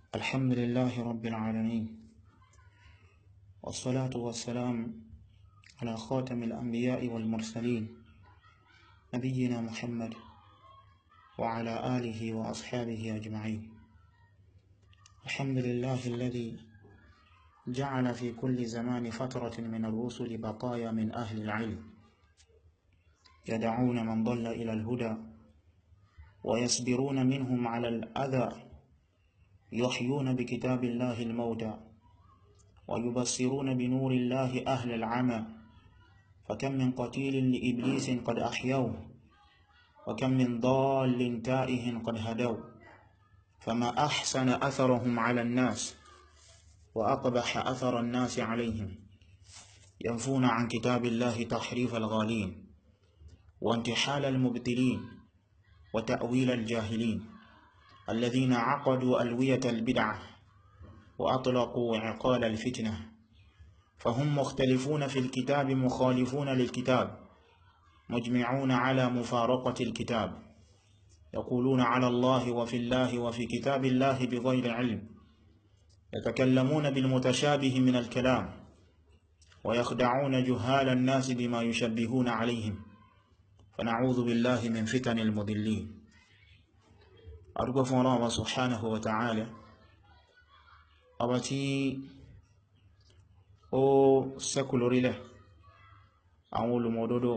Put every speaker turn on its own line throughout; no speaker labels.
الحمد لله رب العالمين والصلاة والسلام على خاتم الأنبياء والمرسلين نبينا محمد وعلى آله وأصحابه أجمعين الحمد لله الذي جعل في كل زمان فترة من الرسل بقايا من أهل العلم يدعون من ضل إلى الهدى ويصبرون منهم على الأذى يحيون بكتاب الله الموتى ويبصرون بنور الله أهل العمى فكم من قتيل لإبليس قد أحيوه وكم من ضال تائه قد هدوا فما أحسن أثرهم على الناس وأقبح أثر الناس عليهم ينفون عن كتاب الله تحريف الغالين وانتحال المبتلين وتأويل الجاهلين الذين عقدوا ألوية البدعة وأطلقوا عقال الفتنة فهم مختلفون في الكتاب مخالفون للكتاب مجمعون على مفارقة الكتاب يقولون على الله وفي الله وفي كتاب الله بغير علم يتكلمون بالمتشابه من الكلام ويخدعون جهال الناس بما يشبهون عليهم فنعوذ بالله من فتن المضلين أرجو الله سبحانه وتعالى أبتي ó sẹ́kù lórílẹ̀ àwọn olùmọ̀dódó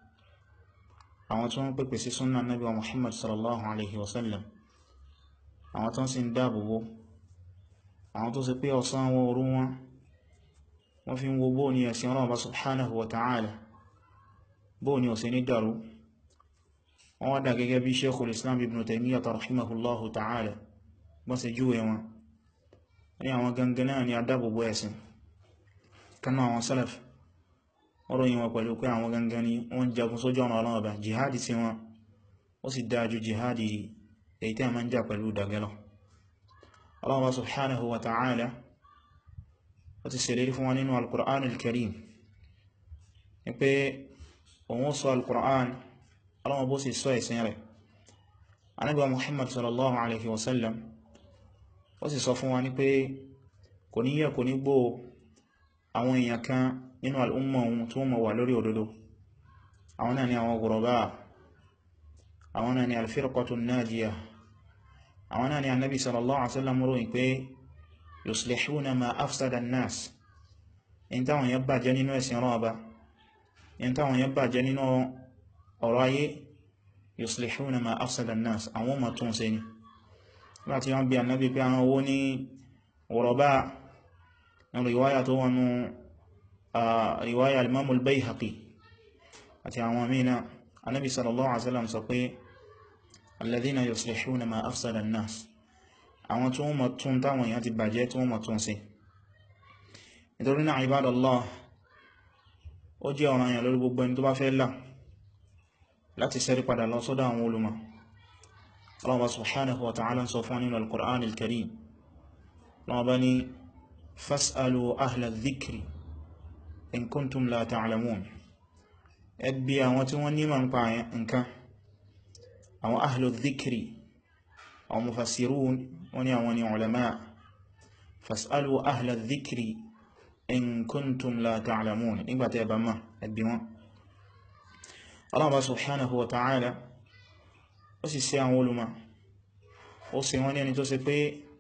àwọn tó ń pèpè sí súnnà nábì wa Muhammad sallallahu alaihi wasallam àwọn tó ń sì ń dáàbòbò àwọn tó sì pé ọ̀sán wọn òru wọn wọ́n fi ń wo bóò ní ẹ̀sìn ọlọ́ọ̀bá subhanahu wa ta'ala bóò ní ọ̀sẹ̀ ní dàrú wọ́n wá dà gẹ́gẹ́ bí sheikhul islam ibn taymiyyah rahimahullahu ta'ala bọ́n sì júwe wọn ní àwọn gangan náà ni adábòbò ẹ̀sìn kanú àwọn salaf ọ̀rọ̀ yíwọn pẹ̀lú pé àwọn gangan ni wọ́n jagun sójú ọ̀nà ọlọ́ọ̀bá jihadi sí wọn ó sì dájú jihadi èyí tí a máa ń jà pẹ̀lú dagẹ́lọ ọlọ́ọ̀bá subhanahu wa ta'ala ó ti ṣèlérí fún wọn nínú al-Qur'an al-Karim ní pé òun sọ al-Qur'an ọlọ́wọ́ bó sì sọ ẹ̀sìn rẹ̀ Ànábì wa Muhammad sallallahu alaihi wasallam ó sì sọ fún wa ní pé kò ní yẹ kò ní gbó àwọn èèyàn kan nínú al'umma ohun tí wọ́n mọ̀ wà lórí òdodo àwọn náà ni àwọn gùrọ̀bá àwọn náà ni alfirqatu najiya àwọn náà ni annabi sallallahu alaihi wasallam ròyìn pé yuslihuna ma afsada an-nas in táwọn yẹn bàjẹ́ nínú ẹ̀sìn rọ́ọ̀bá in táwọn yẹn bàjẹ́ nínú ọ̀rọ̀ ayé yuslihuna ma afsada an-nas àwọn ma tún ṣe ni láti wọ́n bí annabi pé àwọn owó ní gùrọ̀bá nínú riwaya tó wọnú riwaya al-imamul bayhaqi àti àwọn mìíràn anábi sallallahu alaihi wasallam sọ pé alladhina yuslihuna ma afsada an-nas àwọn tí wọ́n mọ̀ tún táwọn èèyàn ti bàjẹ́ tí wọ́n mọ̀ tún sí nítorí náà ibadallah ó jẹ́ ọ̀ràn èèyàn lórí gbogbo ẹni tó bá fẹ́ là láti sẹ́rí padà lọ sọ́dọ̀ àwọn olùmọ̀ Allah subhanahu wa ta'ala sọ fún nínú al-Qur'an al-Karim lọ́wọ́ bá ní fas'alu ahla dhikri in kuntum la ta'lamun ẹbí àwọn tí wọ́n nímọ̀ ń pa nǹkan àwọn ahla dhikri àwọn mufassirun wọ́n ní àwọn ni ulama fas'alu ahla dhikri in kuntum la ta'lamun nígbàtí ẹbà máa ẹbí wọn Allah subhanahu wa ta'ala ó sì sí àwọn olùmọ̀ ó sì wọ́n ní ẹni tó ṣe pé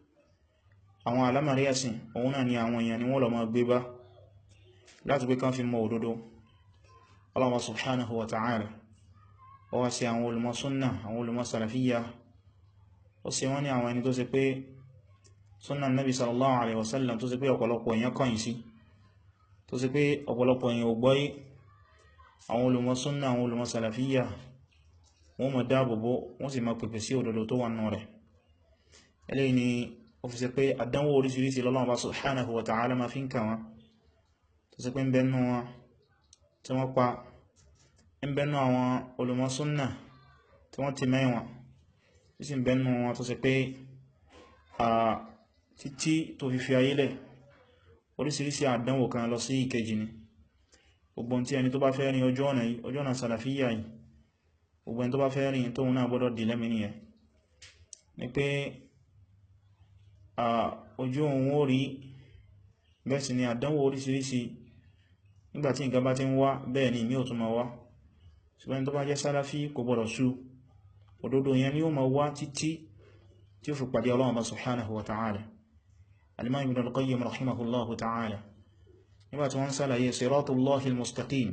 àwọn alámàrí ẹ̀sìn òun náà ni àwọn èèyàn ni wọ́n lọ máa gbé bá láti pé kán fi mọ òdodo Allah subhanahu wa ta'ala ó wá sí àwọn olùmọ̀ súnnà àwọn olùmọ̀ salafiyya ó sì wọ́n ní àwọn ẹni tó ṣe pé súnnà nabi sallallahu alaihi wasallam tó ṣe pé ọ̀pọ̀lọpọ̀ èèyàn kọ̀yìn sí tó ṣe pé ọ̀pọ̀lọpọ̀ èèyàn ò gbọ́yé àwọn olùmọ̀ súnnà àwọn olùmọ̀ salafiyya wọ́n mọ̀ dáàbòbò wọ́n sì máa pèpè sí òdodo tó wà nù rẹ̀ eléyìí ni ó fi ṣe pé àdánwò oríṣiríṣi lọ́lọ́wọ́ bá subhanahu wa ta'ala ma fi ń kà wọn tó ṣe pé ń bẹnu wọn tí wọ́n pa ń bẹnu àwọn olùmọ̀ súnnà tí wọ́n ti mẹ́wọ̀n tí sì ń bẹnu wọn tó ṣe pé a títí tó fi fi ayélẹ̀ oríṣiríṣi àdánwò kan lọ sí ìkejì ni gbogbo tí ẹni tó bá fẹ́ rin ojú ọ̀nà yìí ojú ọ̀nà sàlàfíyà yìí gbogbo ẹni tó bá fẹ́ rìn tóun náà gbọ́dọ̀ dì lẹ́mìí nìyẹn ni pé ojú òun ó rí bẹ́ẹ̀ sì ni àdánwò oríṣiríṣi nígbàtí nǹkan bá ti ń wá bẹ́ẹ̀ ni ìmí ò tún ma wá ṣùgbọ́n tó bá jẹ́ sálàfí kò gbọ́dọ̀ sú òdodo yẹn ni ó ma wá títí tí ó fi pàdé Ọlọ́run subhanahu wa ta'ala al-Imam Ibn al-Qayyim rahimahullahu ta'ala nígbàtí wọ́n sálàyé siratullahi al-mustaqim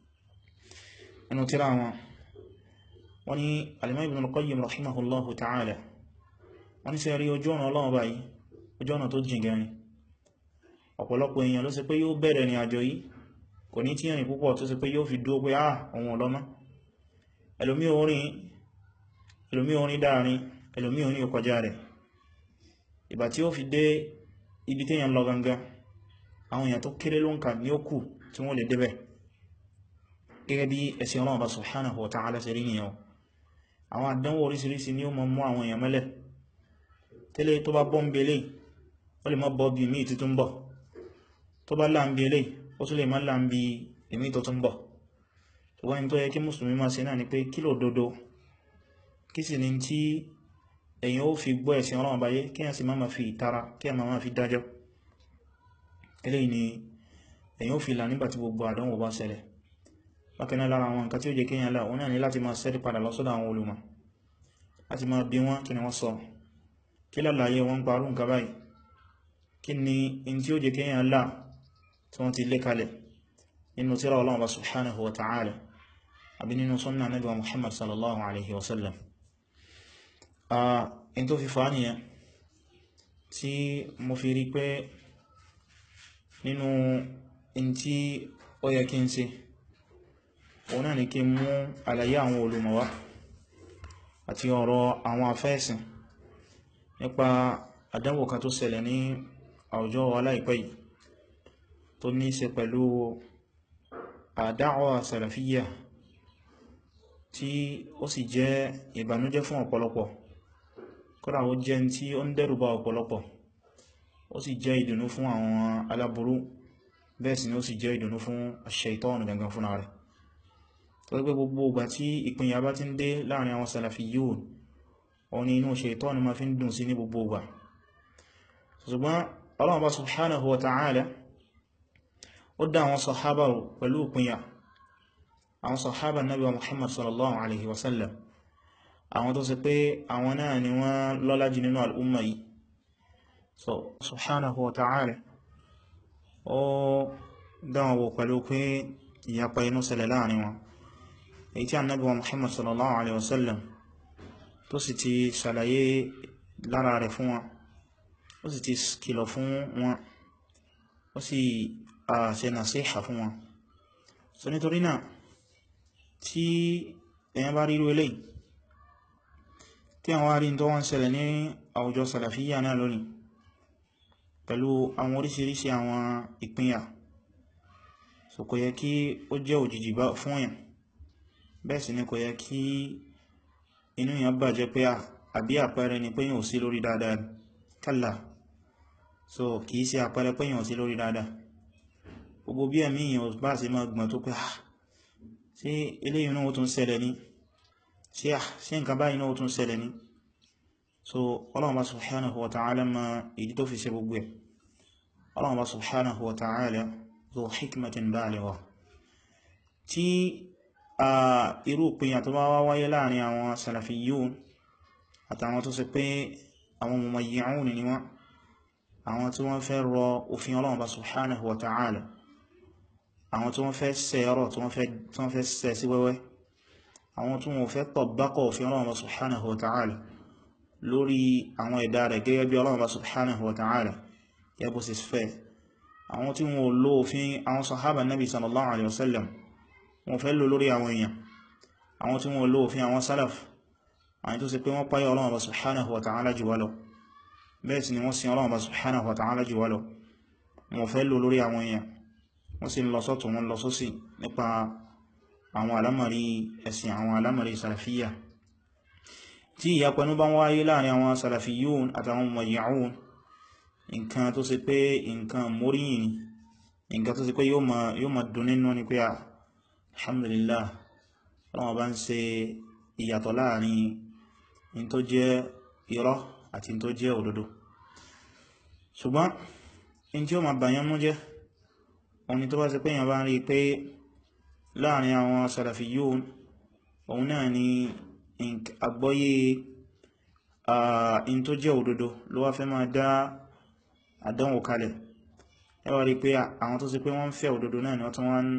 inú tíra wọn wọ́n ni al-Imam Ibn al-Qayyim rahimahullahu ta'ala wọ́n ni sẹ́rí ojú ọ̀nà Ọlọ́run báyìí ojú ọ̀nà tó jìn gẹrin ọ̀pọ̀lọpọ̀ èèyàn ló ṣe pé yóò bẹ̀rẹ̀ ní àjò yìí kò ní tí ẹ̀rìn púpọ̀ tó ṣe pé yóò fi dúó pé ah ohun ọlọ́mọ́ ẹlòmí orin ẹlòmí orin dáàrin ẹlòmí orin ọkọjá rẹ̀ ìgbà tí ó fi dé ibi tí èèyàn lọ gangan àwọn èèyàn tó kéré ló ń kà ní ó kù tí wọ́n lè débẹ̀ gẹ́gẹ́ bí ẹ̀sìn Ọlọ́run bá subhanahu wa ta'ala ṣe rí nìyẹn àwọn àdánwò oríṣiríṣi ni ó mọ mú àwọn èèyàn mẹ́lẹ̀ tẹ́lẹ̀ tó bá bọ́ ń belé ó lè mọ́ bọ́ bí míì títún bọ̀ tó bá láàmbí eléyìí ó tún lè má láàmbí èmì tó tún bọ̀ ṣùgbọ́n ní tó yẹ kí mùsùlùmí máa ṣe náà ni pé kí ló dodo kí sì ni tí èyàn ó fi gbọ́ ẹ̀sìn Ọlọ́run báyé kí a sì máa fi ìtara kí a máa fi dájọ́ eléyìí ni èyàn ó fi là nígbàtí gbogbo àdánwò bá ṣẹlẹ̀ bákan náà lára àwọn nǹkan tí ó jẹ́ kéèyàn là òun náà ni láti máa ṣẹ́rí padà lọ sọ́dọ̀ àwọn olùmọ̀ láti máa bí wọ́n kí ni wọ́n sọ kí lálàyé wọn parú nǹkan báyìí kí ni in tí ó jẹ́ kéèyàn là tí wọ́n ti lé kalẹ̀ nínú tírà Ọlọ́run bá subhanahu wa ta'ala àbí nínú sunna Nabi wa Muhammad sallallahu alaihi wasallam a in tó fi fa nìyẹn tí mo fi rí pé nínú in tí ó yẹ kí n ṣe òun náà ni kí n mú àlàyé àwọn olùmọ̀ wá àti ọ̀rọ̀ àwọn afẹ́ẹ̀sìn nípa àdánwò kan tó ṣẹlẹ̀ ní àwùjọ wa láìpẹ́ yìí tó ní ṣe pẹ̀lú àdáwà sàlàfíyà tí ó sì jẹ́ ìbànújẹ́ fún ọ̀pọ̀lọpọ̀ kódà ó jẹ́ tí ó ń dẹ́rùbà ọ̀pọ̀lọpọ̀ ó sì jẹ́ ìdùnnú fún àwọn aláburú bẹ́ẹ̀ sì ni ó sì jẹ́ ìdùnnú fún aṣ-ṣaitọ́nù gangan fúnra rẹ̀ tó gbé gbogbo ìgbà tí ìpínyà bá ti ń dé láàrin àwọn sàlàfíyùn òun ni inú ṣaitọ́nù ma fi ń dùn sí ní gbogbo ìgbà ṣùgbọ́n Allah bá subhanahu wa ta'ala ó dá àwọn sahaba pẹ̀lú ìpínyà àwọn sahaba nabi wa muhammad sallallahu alaihi wasallam àwọn tó sì pé àwọn náà ni wọ́n lọ́lá jù nínú al'umma yìí so subhanahu wa ta'ala ó dáwọn wò pẹ̀lú pé ìyapa inú ṣẹlẹ̀ láàrin wọn èyí tí annabi wa muhammad sallallahu alaihi wasallam tó sì ti ṣàlàyé lára rẹ̀ fún wọn ó sì ti kìlọ̀ fún wọn ó sì ṣe nàṣíhà fún wọn so nítorí náà tí èyàn bá ríru eléyìí tí àwọn arí tó wọ́n ṣẹlẹ̀ ní àwùjọ sàlàfíyà náà lónìí pẹ̀lú àwọn oríṣiríṣi àwọn ìpínyà so kò yẹ kí ó jẹ́ òjìjì bá fún èyàn bẹ́ẹ̀ sì ni kò yẹ kí inú èyàn bàjẹ́ pé àbí àpẹẹrẹ ni pé yàn ò sí lórí dáadáa kálà so kìí ṣe àpẹẹrẹ pé yàn ò sí lórí dáadáa gbogbo bí ẹ̀mí èyàn bá ṣe máa gbọ̀n tó pé ah sí eléyìí náà ó tún ṣẹlẹ̀ ní sí à sí nǹkan báyìí náà ó tún ṣẹlẹ̀ ní so Ọlọ́run bá subhanahu wa ta'ala ma ìdí tó fi ṣe gbogbo ẹ̀ Ọlọ́run bá subhanahu wa ta'ala zo hikmatin baligha tí a irú ìpínyà tó bá wá wáyé láàrin àwọn salafiyun àtàwọn tó ṣe pé àwọn mumayyi'un ni wọ́n àwọn tí wọ́n fẹ́ rọ òfin Ọlọ́run bá subhanahu wa ta'ala àwọn tí wọ́n fẹ́ ṣe ọ̀rọ̀ tí wọ́n fẹ́ ṣe sí wẹ́wẹ́ àwọn tí wọ́n fẹ́ tọ̀bákọ̀ òfin Ọlọ́run subhanahu wa ta'ala lórí àwọn ẹ̀dá rẹ̀ gẹ́gẹ́ bí Ọlọ́run subhanahu wa ta'ala yẹ́bù sí fẹ́ àwọn tí wọ́n lò òfin àwọn sahaba nabi sallallahu alaihi wasallam wọ́n fẹ́ lò lórí àwọn èèyàn àwọn tí wọ́n lò òfin àwọn salaf àwọn tó sì pé wọ́n páyà Ọlọ́run subhanahu wa ta'ala jù wá lọ bẹ́ẹ̀ sì ni wọ́n sin Ọlọ́run subhanahu wa ta'ala jù wá lọ wọ́n fẹ́ lò lórí àwọn èèyàn wọ́n sì lọ sọ́tún wọn lọ sósì nípa àwọn alámàrí ẹ̀sìn àwọn alámàrí sàràfíyà tí ìyapẹnú bá ń wáyé láàrin àwọn sàràfíyún àtàwọn mumayyi'un nǹkan tó sì pé nǹkan móríyìn ni nǹkan tó sì pé yóò ma dùn nínú ni pé alhamdulillah wọ́n bá ń ṣe ìyàtọ̀ láàrin in tó jẹ́ irọ́ àti in tó jẹ́ òdodo ṣùgbọ́n in tí ó ma bàyán mú jẹ́ òní tó bá ṣe pé èyàn bá ń rí pé láàrin àwọn Salafiyyun òun náà ni àgbọ́yé in tó jẹ́ òdodo ló wá fẹ́ máa dá àdánwò kalẹ̀ ẹ wá rí pé àwọn tó ṣe pé wọ́n fẹ́ òdodo náà ni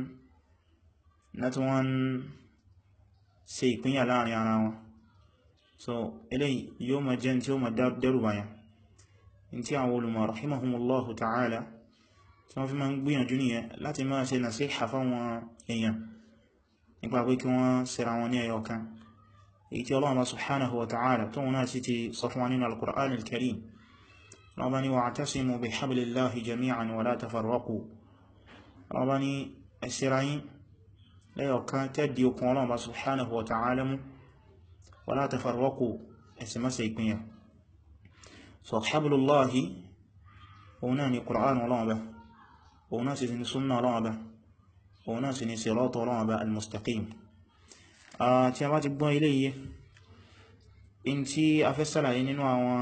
wọ́n ṣe ìpínyà láàrin ara wọn so eléyìí yóò máa jẹ́ tí ó máa dẹ́rù báyàn in tí àwọn olùmọ̀ rahimahumullahu ta'ala tí wọ́n fi máa ń gbìyànjú nìyẹn láti máa ṣe nasiha fáwọn èèyàn nípa pé kí wọ́n ṣera wọn ní ẹyọ kan èyí tí Allah subhanahu wa ta'ala tó wọn náà sì ti sọ fún wa nínú al-Qur'an al-Karim lọ́wọ́ ni wa'tasimu bi hablillahi jami'an wa la tafarraqu lọ́wọ́ ni ẹ̀ṣẹ́ra yín lẹ́yọ kan tẹ́dì okun Allah subhanahu wa ta'ala mú wa la tafarraqu ẹ̀sì masa ìpínyà so hablullahi òun náà ni Qur'an ọlọ́wọ́ bá òun náà sì ni sunna ọlọ́wọ́ bá òun náà sì ni sirata ọlọ́wọ́ bá al-mustaqim tí a bá ti gbọ́n ilé yìí in tí a fẹ́ sàlàyé nínú àwọn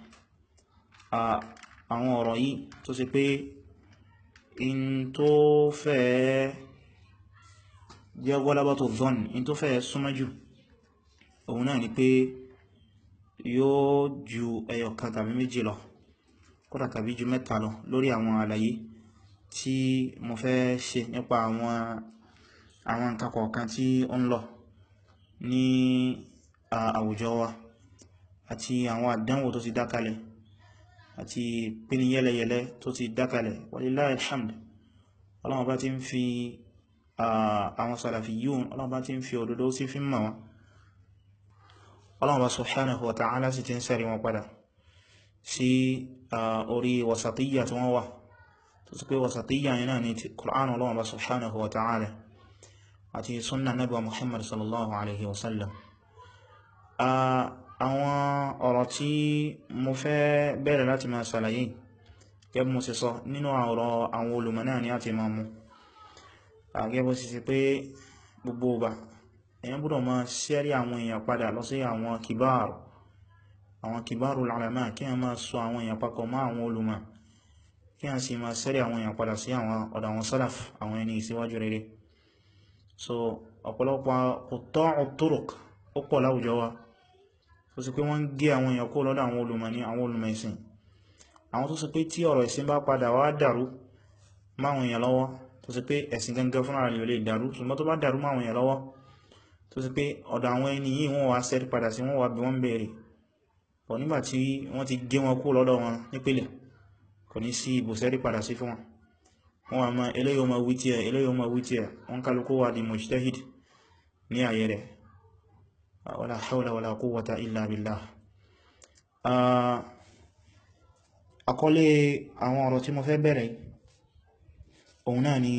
àwọn ọ̀rọ̀ yìí tó sì pé in tó fẹ́ jẹ́ ghalabatu dhann in tó fẹ́ súnmọ́jù òun náà ni pé yóò ju ẹyọ kan tàbí méjì lọ kódà tàbí ju mẹ́ta lọ lórí àwọn àlàyé tí mo fẹ́ ṣe nípa àwọn àwọn nǹkan kọ̀ọ̀kan tí ó ń lọ ní àwùjọ wa àti àwọn àdánwò tó ti dákalẹ̀ àti pín yẹ́lẹ̀yẹ̀lẹ́ tó ti dákalẹ̀ walillahi alhamd ọlọ́wọ́ bá ti ń fi àwọn Salafiyyun ọlọ́wọ́ bá ti ń fi òdodo sí fi mọ̀ wọn ọlọ́wọ́ bá subhanahu wa ta'ala sì ti ń sẹ́rí wọn padà sí orí wasatiyya tí wọ́n wà tó sì pé wasatiyya yẹn náà ni Qur'an ọlọ́wọ́ bá subhanahu wa ta'ala àti sunna nabi wa muhammad sallallahu alaihi wasallam àwọn ọ̀rọ̀ tí mo fẹ́ bẹ̀rẹ̀ láti máa ṣàlàyé gẹ́bí mo sì sọ nínú ọ̀rọ̀ àwọn olùmọ̀ náà ni a ti máa mú gẹ́bí sì sí pé gbogbo ọba èyàn gbọ́dọ̀ máa ṣẹ́rí àwọn èèyàn padà lọ sí àwọn kìbáàrù àwọn kìbáàrù ulama kí a máa sọ àwọn èèyàn papọ̀ mọ́ àwọn olùmọ̀ kí a sì máa ṣẹ́rí àwọn èèyàn padà sí àwọn ọ̀dọ̀ àwọn salaf àwọn ẹni ìsíwájú rere so ọ̀pọ̀lọpọ̀ qutta'u turuq ó pọ̀ láwùjọ wa tó sì pé wọ́n ń gé àwọn èèyàn kó lọ́dọ̀ àwọn olùmọ̀ ní àwọn olùmọ̀ ìsìn àwọn tó sì pé tí ọ̀rọ̀ ìsìn bá padà wá dàrú máwọn èèyàn lọ́wọ́ tó sì pé ẹ̀sìn gangan fúnra rẹ̀ lè dàrú ṣùgbọ́n tó bá dàrú máwọn èèyàn lọ́wọ́ tó sì pé ọ̀dọ̀ àwọn ẹni yìí wọ́n wá sẹ́rí padà sí wọ́n wá bí wọ́n bèèrè pọ̀ nígbà tí wọ́n ti gé wọn kó lọ́dọ̀ wọn nípìlẹ̀ kò ní sí ibò sẹ́rí padà sí fún wọn wọ́n wà máa eléyìí ma wí tí ẹ̀ eléyìí ma wí tí ẹ̀ wọ́n kálukú wà di mujtahid ní ayé rẹ̀ wala hawla wala quwwata illa billah àkọlé àwọn ọ̀rọ̀ tí mo fẹ́ bẹ̀rẹ̀ òun náà ni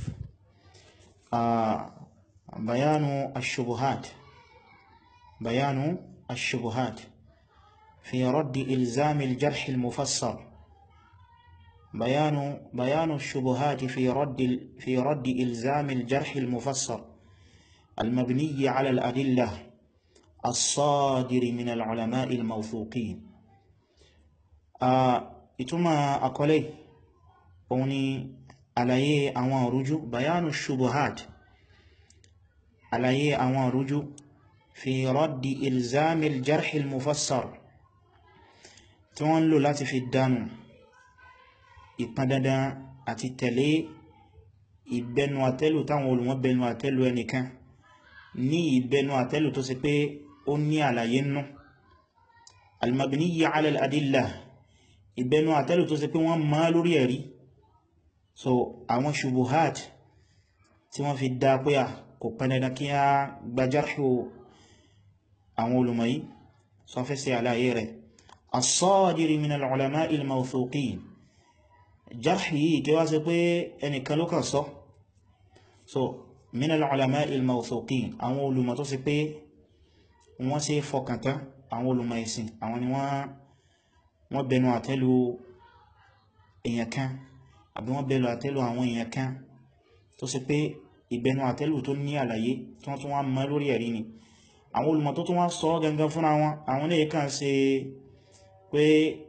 bayanu ash-shubuhat bayanu ash-shubuhat fi raddi ilzami al-jarh al-mufassar بيان بيان الشبهات في رد في رد إلزام الجرح المفسر المبني على الأدلة الصادر من العلماء الموثوقين ìtumọ̀ àkọlé òun ni àlàyé àwọn òrújú bayanu shubuhat àlàyé àwọn òrújú fi raddi ilzami al-jarh al-mufassar tí wọ́n lò láti fi dánù ìpán dandan àti tẹ̀lé ìbẹnu àtẹ́lù táwọn olùmọ̀ bẹnu àtẹ́lù ẹnìkan ní ìbẹnu àtẹ́lù tó sì pé ó ní àlàyé nú al-mabniyya ala al-adillah ìbẹnu àtẹ́lù tó sì pé wọ́n máa lórí ẹ̀rí so àwọn shubuhat tí wọ́n fi dá pé à kò pẹ́ dandan kí a gbajarhu àwọn olùmọ̀ yìí sọ fẹ́ sí àlàyé rẹ̀ as-sadiri min al-ulama'i al-mawthuqin jarhi yìí kí wá sí pé ẹnìkan ló kàn sọ so min al-ulama'i al-mawthuqin àwọn olùmọ̀ tó sì pé wọ́n ṣe fọkàntán àwọn olùmọ̀ ìsìn àwọn ni wọ́n bẹnu àtẹ́lù èèyàn kan àbí wọ́n bẹnu àtẹ́lù àwọn èèyàn kan tó sì pé ìbẹnu àtẹ́lù tó ní àlàyé tí wọ́n tún wá mọ́ lórí ẹ̀rí ni àwọn olùmọ̀ tó tún wá sọ gangan fúnra wọn àwọn lè kàn ṣe pé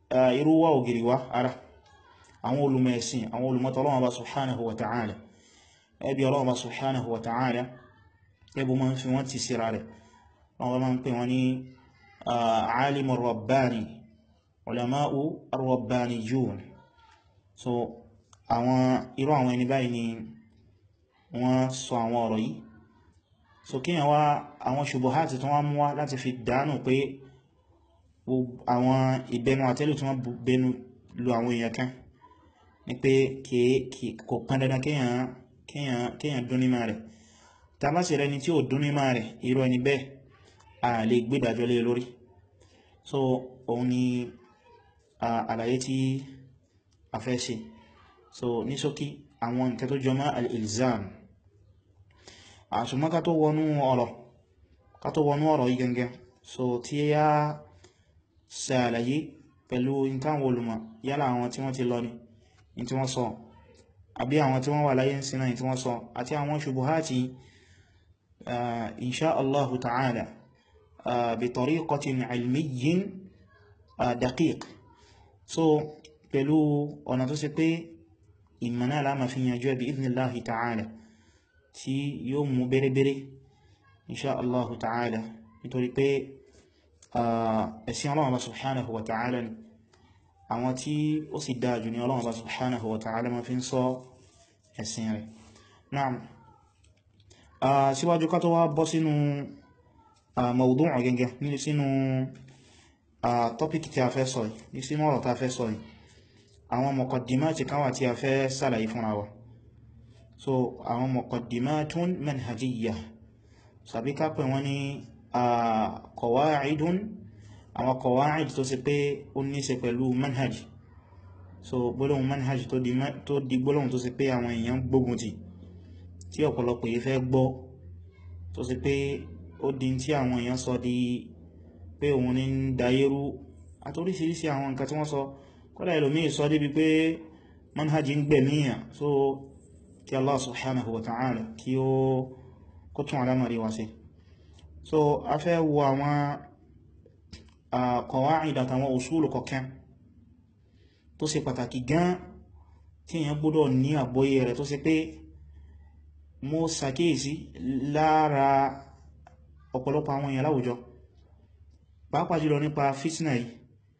irú wá ògiri wá ara àwọn olùmọ̀ ẹ̀sìn àwọn olùmọ̀ Ọlọ́run bá subhanahu wa ta'ala ẹbí Ọlọ́run bá subhanahu wa ta'ala ẹbú ma ń fi wọ́n ti síra rẹ̀ wọ́n ma ń pè wọ́n ní alimu rabbani ulama'u ar-rabbaniyun so àwọn irú àwọn ẹni báyìí ni wọ́n sọ àwọn ọ̀rọ̀ yìí so kíyàn wá àwọn ṣubuhati tó wọ́n mú wá láti fi dánù pé àwọn ìbẹnu àtẹ́lù tí wọ́n bẹnu lu àwọn èèyàn kan ní pé kò pán dandan kíyàn dún níma rẹ̀ tàbá sí rẹni tí ó dún níma rẹ̀ irú ẹni bẹ́ẹ̀ a lè gbédàjọ́ lé lórí so òun ni àlàyé tí a fẹ́ ṣe so ní ṣókí àwọn nǹkan tó jọ mọ́ al-ilzam àṣùmọ́ ká tó wọnú ọ̀rọ̀ ká tó wọnú ọ̀rọ̀ yìí gangan so tí yá ṣe àlàyé pẹ̀lú ìtàwọn olùmọ̀ yálà àwọn tí wọ́n ti lọ ní in tí wọ́n sọ àbí àwọn tí wọ́n wà láyé sínú in tí wọ́n sọ àti àwọn ṣubuhati insha Allahu ta'ala bi tariqatin ilmiyyin daqiq so pẹ̀lú ọ̀nà tó ṣe pé ìmọ̀nà aláma fi yanjú ẹbí idhnillahi ta'ala tí yóò mú bẹ́rẹ́bẹ́rẹ́ insha Allahu ta'ala nítorí pé ẹ̀sìn Ọlọ́run bá subhanahu wa ta'ala ni àwọn tí ó sì dájú ní Ọlọ́run bá subhanahu wa ta'ala ma fi ń sọ ẹ̀sìn rẹ̀ naam síwájú ká tó wá bọ́ sínú mawdu'u gẹ́gẹ́ ní sínú tọ́pìkì tí a fẹ́ sọ yìí sínú ọ̀rọ̀ tá fẹ́ sọ yìí àwọn muqaddimati kan wà tí a fẹ́ sàlàyé fúnra wa so àwọn muqaddimatun manhajiyya sàbí ká pè wọ́n ní qawa'idun àwọn qawa'id tó sì pé ó ní ṣe pẹ̀lú manhaj so gbólóhùn manhaj tó di gbólóhùn tó sì pé àwọn èèyàn gbógun ti tí ọ̀pọ̀lọpọ̀ yìí fẹ́ gbọ́ tó sì pé ó di tí àwọn èèyàn sọ di pé òun ní ń dayérú àtoríṣiríṣi àwọn nǹkan tí wọ́n sọ kọ́lá ìlòmí sọ débi pé manhajì ń gbẹ̀míyàn so kí Allah subhanahu wa ta'ala kí ó kó tún alámàrí wá sí so a fẹ́ wo àwọn qawaid àtàwọn usulu kọ̀kẹ́ tó ṣe pàtàkì gan tí èyàn gbọ́dọ̀ ní àgbọ́yé rẹ̀ tó ṣe pé mo ṣàkíyèsí lára ọ̀pọ̀lọpọ̀ àwọn èèyàn láwùjọ pàápàá jùlọ nípa fitna yìí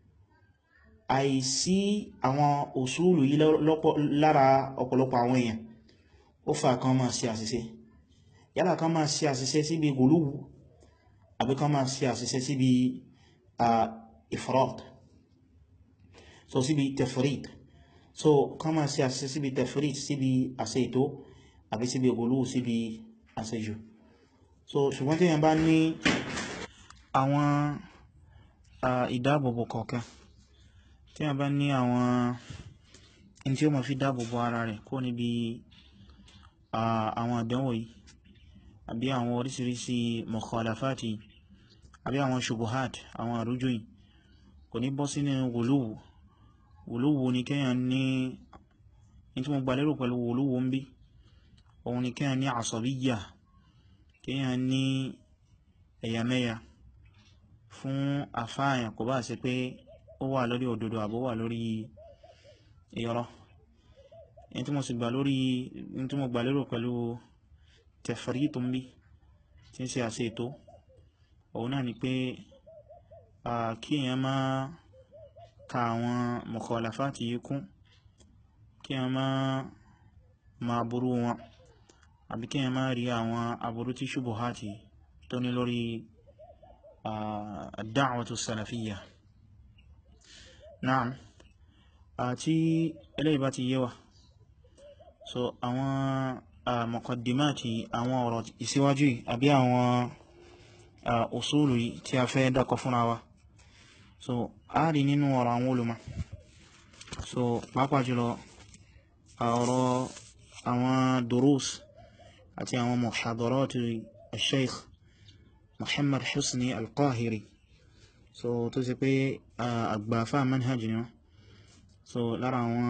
àìsí àwọn òṣùlù yìí lára ọ̀pọ̀lọpọ̀ àwọn èèyàn ó fà kan máa ṣe àṣìṣe yálà kan máa ṣe àṣìṣe síbi gùlúwù àbí kan máa ṣe àṣìṣe síbi ifrat so síbi tefrit so kan máa ṣe àṣìṣe síbi tefrit síbi àṣẹ ètò àbí síbi gùlúwù síbi àṣẹjù so ṣùgbọ́n tí yẹn bá ní àwọn ìdáàbòbò kọ̀ọ̀kan tí a bá ní àwọn in tí ó ma fi dáàbòbò ara rẹ̀ kó níbi àwọn àdánwò yìí àbí àwọn orísìírísìí mukhalafati àbí àwọn shubuhat àwọn àrújú yìí kò ní bọ́ sínú wùlúwù wùlúwù ní kíyàn ní in tí mo gbà lérò pẹ̀lú wùlúwù ń bí òun ni kíyàn ní asabiyya kíyàn ní ẹ̀yàmẹ́yà fún àfáàyàn kò bá ṣe pé ó wà lórí òdodo àbó wà lórí irọ́ in tí mo sì gbà lórí in tí mo gbà lérò pẹ̀lú tẹ̀fẹ̀rí tó ń bí tí ń ṣe àṣẹ ètò òun náà ni pé kí èyàn má ka àwọn mukhalafati yìí kún kí èyàn má ma burú wọn àbí kí èyàn má rí àwọn aburú tí shubuhati tó ní lórí ad-da'watu salafiyya Naam àti eléyìí bá ti yé wa so àwọn muqaddimati àwọn ọ̀rọ̀ ìsíwájú àbí àwọn usulu tí a fẹ́ dákọ fúnra wa so a rí nínú ọ̀rọ̀ àwọn olùmọ̀ so pàápàá jùlọ ọ̀rọ̀ àwọn durus àti àwọn muhadarati al-sheikh Muhammad Husni al-Qahiri so tó ṣe pé àgbàfà manhaj ni wọ́n so lára àwọn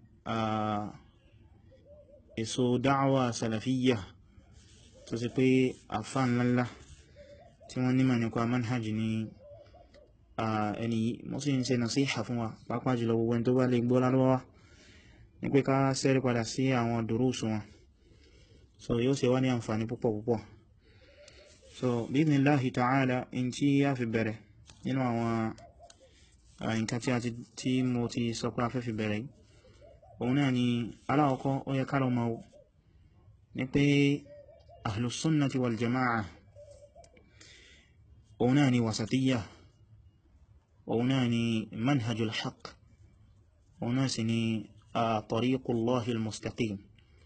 èso dáwà salafiyya tó ṣe pé àfà ńlá tí wọ́n nímọ̀ nípa manhaj ni ẹni mo sì ń ṣe nasiha fún wa pàápàá jùlọ gbogbo ẹni tó bá lè gbọ́ lárúbáwá ní pé ká sẹ́rí padà sí àwọn dùrúsù wọn so yóò ṣe wá ní àǹfààní púpọ̀ púpọ̀ so bídhnillahi ta'ala in tí a fi bẹ̀rẹ̀ nínú àwọn nǹkan tí a ti tí mo ti sọ pé a fẹ́ fi bẹ̀rẹ̀ yìí òun náà ni aláwọ̀kọ́ ó yẹ ká lọ mọ̀ ní pé ahlus sunnati wal jama'a òun náà ni wasatiyya òun náà ni manhajul haqq òun náà sì ni tariqullahil mustaqim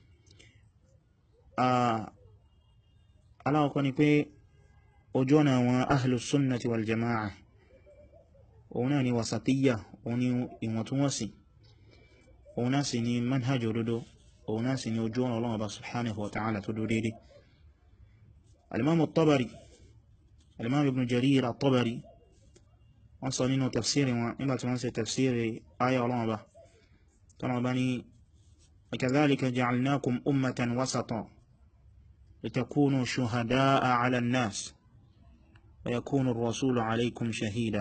aláwọ̀kọ́ ni pé ojú ọ̀nà àwọn ahlus sunnati wal jama'a òun náà ni wasatiyya òun ni ìwọ̀ntúnwọ̀nsì òun náà sì ni manhaj òdodo òun náà sì ni ojú ọ̀nà Ọlọ́run Ọba subhanahu wa ta'ala tó dúró dédé al-imam at-tabari al-imam ibn jarir at-tabari wọ́n sọ nínú tafsiri wọn nígbàtí wọ́n ṣe tafsiri aya Ọlọ́run Ọba tọ́nà ọba ni وكذلك جعلناكم أمة وسطا لتكونوا شهداء على الناس ويكون الرسول عليكم شهيدا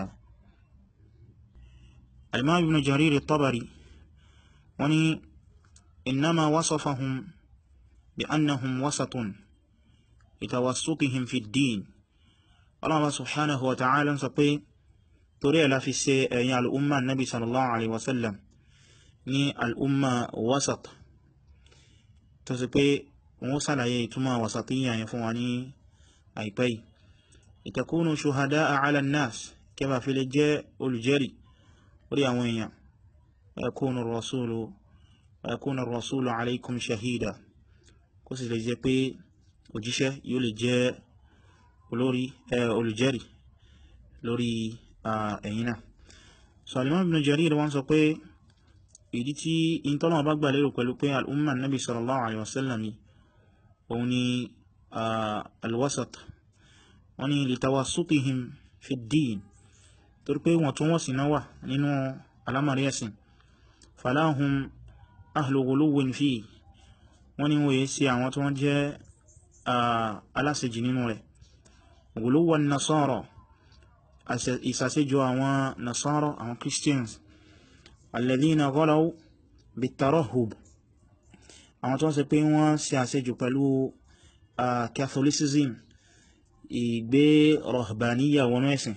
الإمام ابن جرير الطبري وني إنما وصفهم بأنهم وسط لتوسطهم في الدين الله سبحانه وتعالى سقي تري لا في السي الأمة النبي صلى الله عليه وسلم ní al'umma wasat tó sì pé wọ́n sàlàyé ìtumọ̀ wasatiyya yẹn fún wa ní àìpẹ́ ìtakúnù ṣuhada ala an-nas kẹba fi lè jẹ́ olùjẹ́rì orí àwọn èèyàn yakunu rasulu yakunu rasulu alaikum shahida kó sì lè jẹ́ pé òjíṣẹ́ yóò lè jẹ́ olórí olùjẹ́rì lórí ẹ̀yin náà so al-imam ibn jarir wọ́n sọ pé ìdí tí ìntọ́nà bá gbà lérò pẹ̀lú pé al'umma nabi sallallahu alaihi wasallam òun ni alwasat wọ́n ni litawassutihim fi ddin torí pé wọ́n tún wọ́n sí náwà nínú alamari ẹ̀sìn falahum ahlu ghuluwin fi wọ́n ni wọ́n yẹ sí àwọn tí wọ́n jẹ́ aláṣejì nínú rẹ̀ ghuluwan nasara ìsàṣejù àwọn nasara àwọn christians alladhina ghalaw bitarahub àwọn tó ń ṣe pé wọ́n ṣe àṣejù pẹ̀lú catholicism ìgbé rahbaniyya wọnú ẹ̀sìn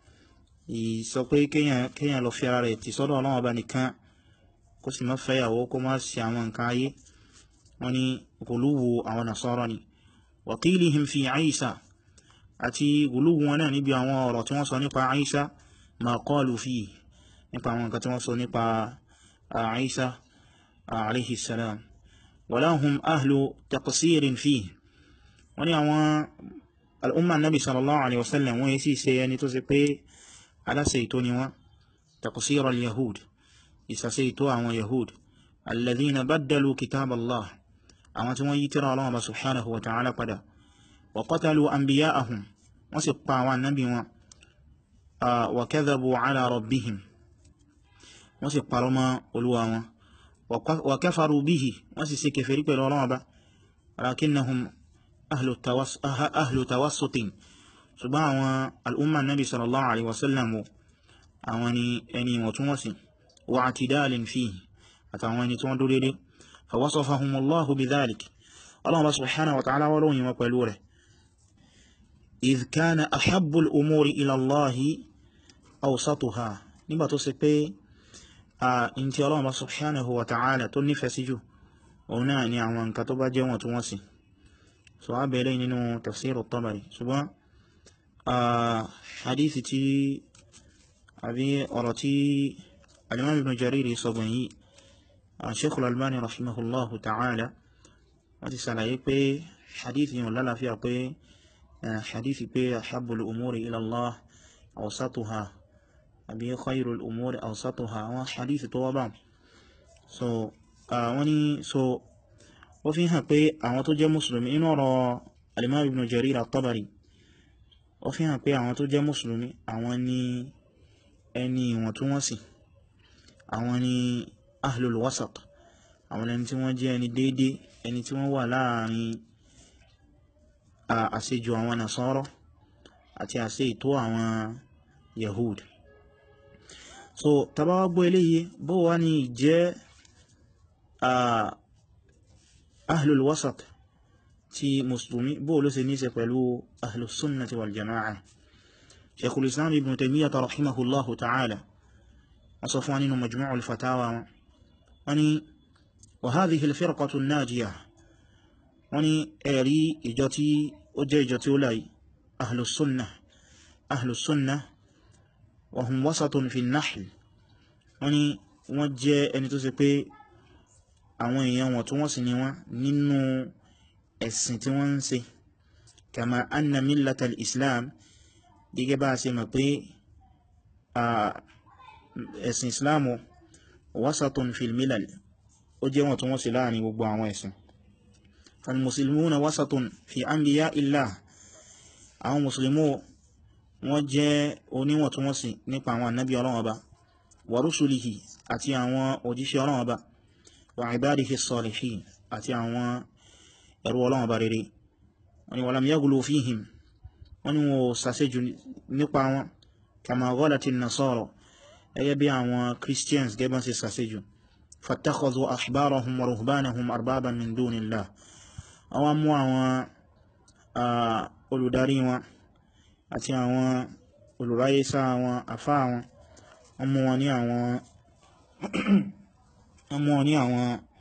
ìsọ pé kíyàn lọ fi ara rẹ̀ ti sọ́dọ̀ Ọlọ́run Ọba nìkan kó sì má fẹ́yàwó kó má ṣe àwọn nǹkan ayé wọ́n ní gùlúwù àwọn nasara ni wa qilihim fi Isa àti gùlúwù wọn náà níbi àwọn ọ̀rọ̀ tí wọ́n sọ nípa Isa ma qalu fihi nípa àwọn nǹkan tí wọ́n sọ nípa Isa alayhi salam walahum ahlu taqsirin fihi wọ́n ní àwọn al'umma nabi sallallahu alaihi wasallam wọ́n yí sí ṣe ẹni tó ṣe pé aláṣẹ ìtò ni wọ́n taqsir al-yahud ìsàṣẹ ìtò àwọn yahud alladhina baddalu kitab Allah àwọn tí wọ́n yí tírà Allah ba subhanahu wa ta'ala padà wa qatalu anbiya'ahum wọ́n sì pa àwọn annabi wọn wa kadhabu ala rabbihim wọ́n sì parọ́ mọ́ olúwa wọn wa kafaru bihi wọ́n sì ṣe kèfèrí pẹ̀lú Ọlọ́run Ọba lakinnahum ahlu tawassutin ṣùgbọ́n àwọn al'umma nabi sallallahu alaihi wasallam àwọn ni ẹni wọ̀túnwọ̀sí wa atidalin fihi àtàwọn ẹni tí wọ́n dúró dédé fa wasafahumullahu bidhalik Allah subhanahu wa ta'ala wọ́n lóyìn wọn pẹ̀lú rẹ̀ idh kana ahabbul umuri ila Allahi awsatuha nígbà tó ṣe pé a in tí Allah subhanahu wa ta'ala tó nífẹ̀ẹ́ sí jù òun náà ni àwọn nǹkan tó bá jẹ́ wọn tó wọ́n sí so a bẹ̀rẹ̀ nínú tafsir at-Tabari ṣùgbọ́n hadithi tí àbí ọ̀rọ̀ tí al-Imam Ibn Jariri sọgbọ̀n yìí Shaykh al-Albani rahimahullahu ta'ala wọ́n ti sàlàyé pé hadithi yìí lálàáfíà pé hadithi pé ahabbul umuri ila Allah awsatuha àbí khairul umuri awsatuha àwọn hadithi tó wá bá so wọ́n ni so ó fi hàn pé àwọn tó jẹ́ mùsùlùmí inú ọ̀rọ̀ al-Imam Ibn Jarir at-Tabari ó fi hàn pé àwọn tó jẹ́ mùsùlùmí àwọn ni ẹni ìwọ̀ntúnwọ̀nsì àwọn ni ahlul wasat àwọn ẹni tí wọ́n jẹ́ ẹni déédé ẹni tí wọ́n wà láàrin àṣejù àwọn nasara àti àṣe ìtó àwọn yahud so tàbá wá gbọ́ eléyìí bó wá ní jẹ́ ahlul wasat ti musulmi bó ló ṣe níṣe pẹ̀lú ahlus sunnati wal jama'a sheikhul islam ibn taymiyyah rahimahullahu ta'ala wọ́n sọ fún wa nínú majmu'ul fatawa wọ́n ní wa hadhihi al-firqatu an-najiyah wọ́n ní ẹ̀rí ìjọ tí ó jẹ́ ìjọ tí ó láyé ahlus sunnah ahlus sunnah wa hum wasatun fi an-nahl wọ́n ní wọ́n jẹ́ ẹni tó ṣe pé àwọn èèyàn wọ̀n tó wọ́n sì ní wọ́n nínú ẹ̀sìn tí wọ́n ń ṣe kama anna millata al-islam gẹ́gẹ́ bá ṣe mọ̀ pé ẹ̀sìn islamu wasatun fil milal ó jẹ́ wọ̀n tó wọ́n sì láàrin gbogbo àwọn ẹ̀sìn falmuslimuna wasatun fi anbiya illah àwọn musulmi wọ́n jẹ́ oníwọ̀ntúnwọ̀nsì nípa àwọn annabi Ọlọ́run Ọba wa rusulihi àti àwọn òjíṣẹ́ Ọlọ́run Ọba wa ibadihi salihin àti àwọn ẹrú Ọlọ́run Ọba rere wọ́n ni walam yaghlu fihim wọ́n ni wọ́n sàṣẹ́jù nípa wọn kama ghalati nasara ẹgẹ́ bí àwọn christians gẹ́bọ́n sí sàṣẹ́jù fattakhadhu ahbarahum wa ruhbanahum arbaban min dunillah àwọn mú àwọn olùdarí wọn àti àwọn olùráyésá àwọn àfá wọn wọ́n mú wọn ní àwọn wọ́n mú wọn ní àwọn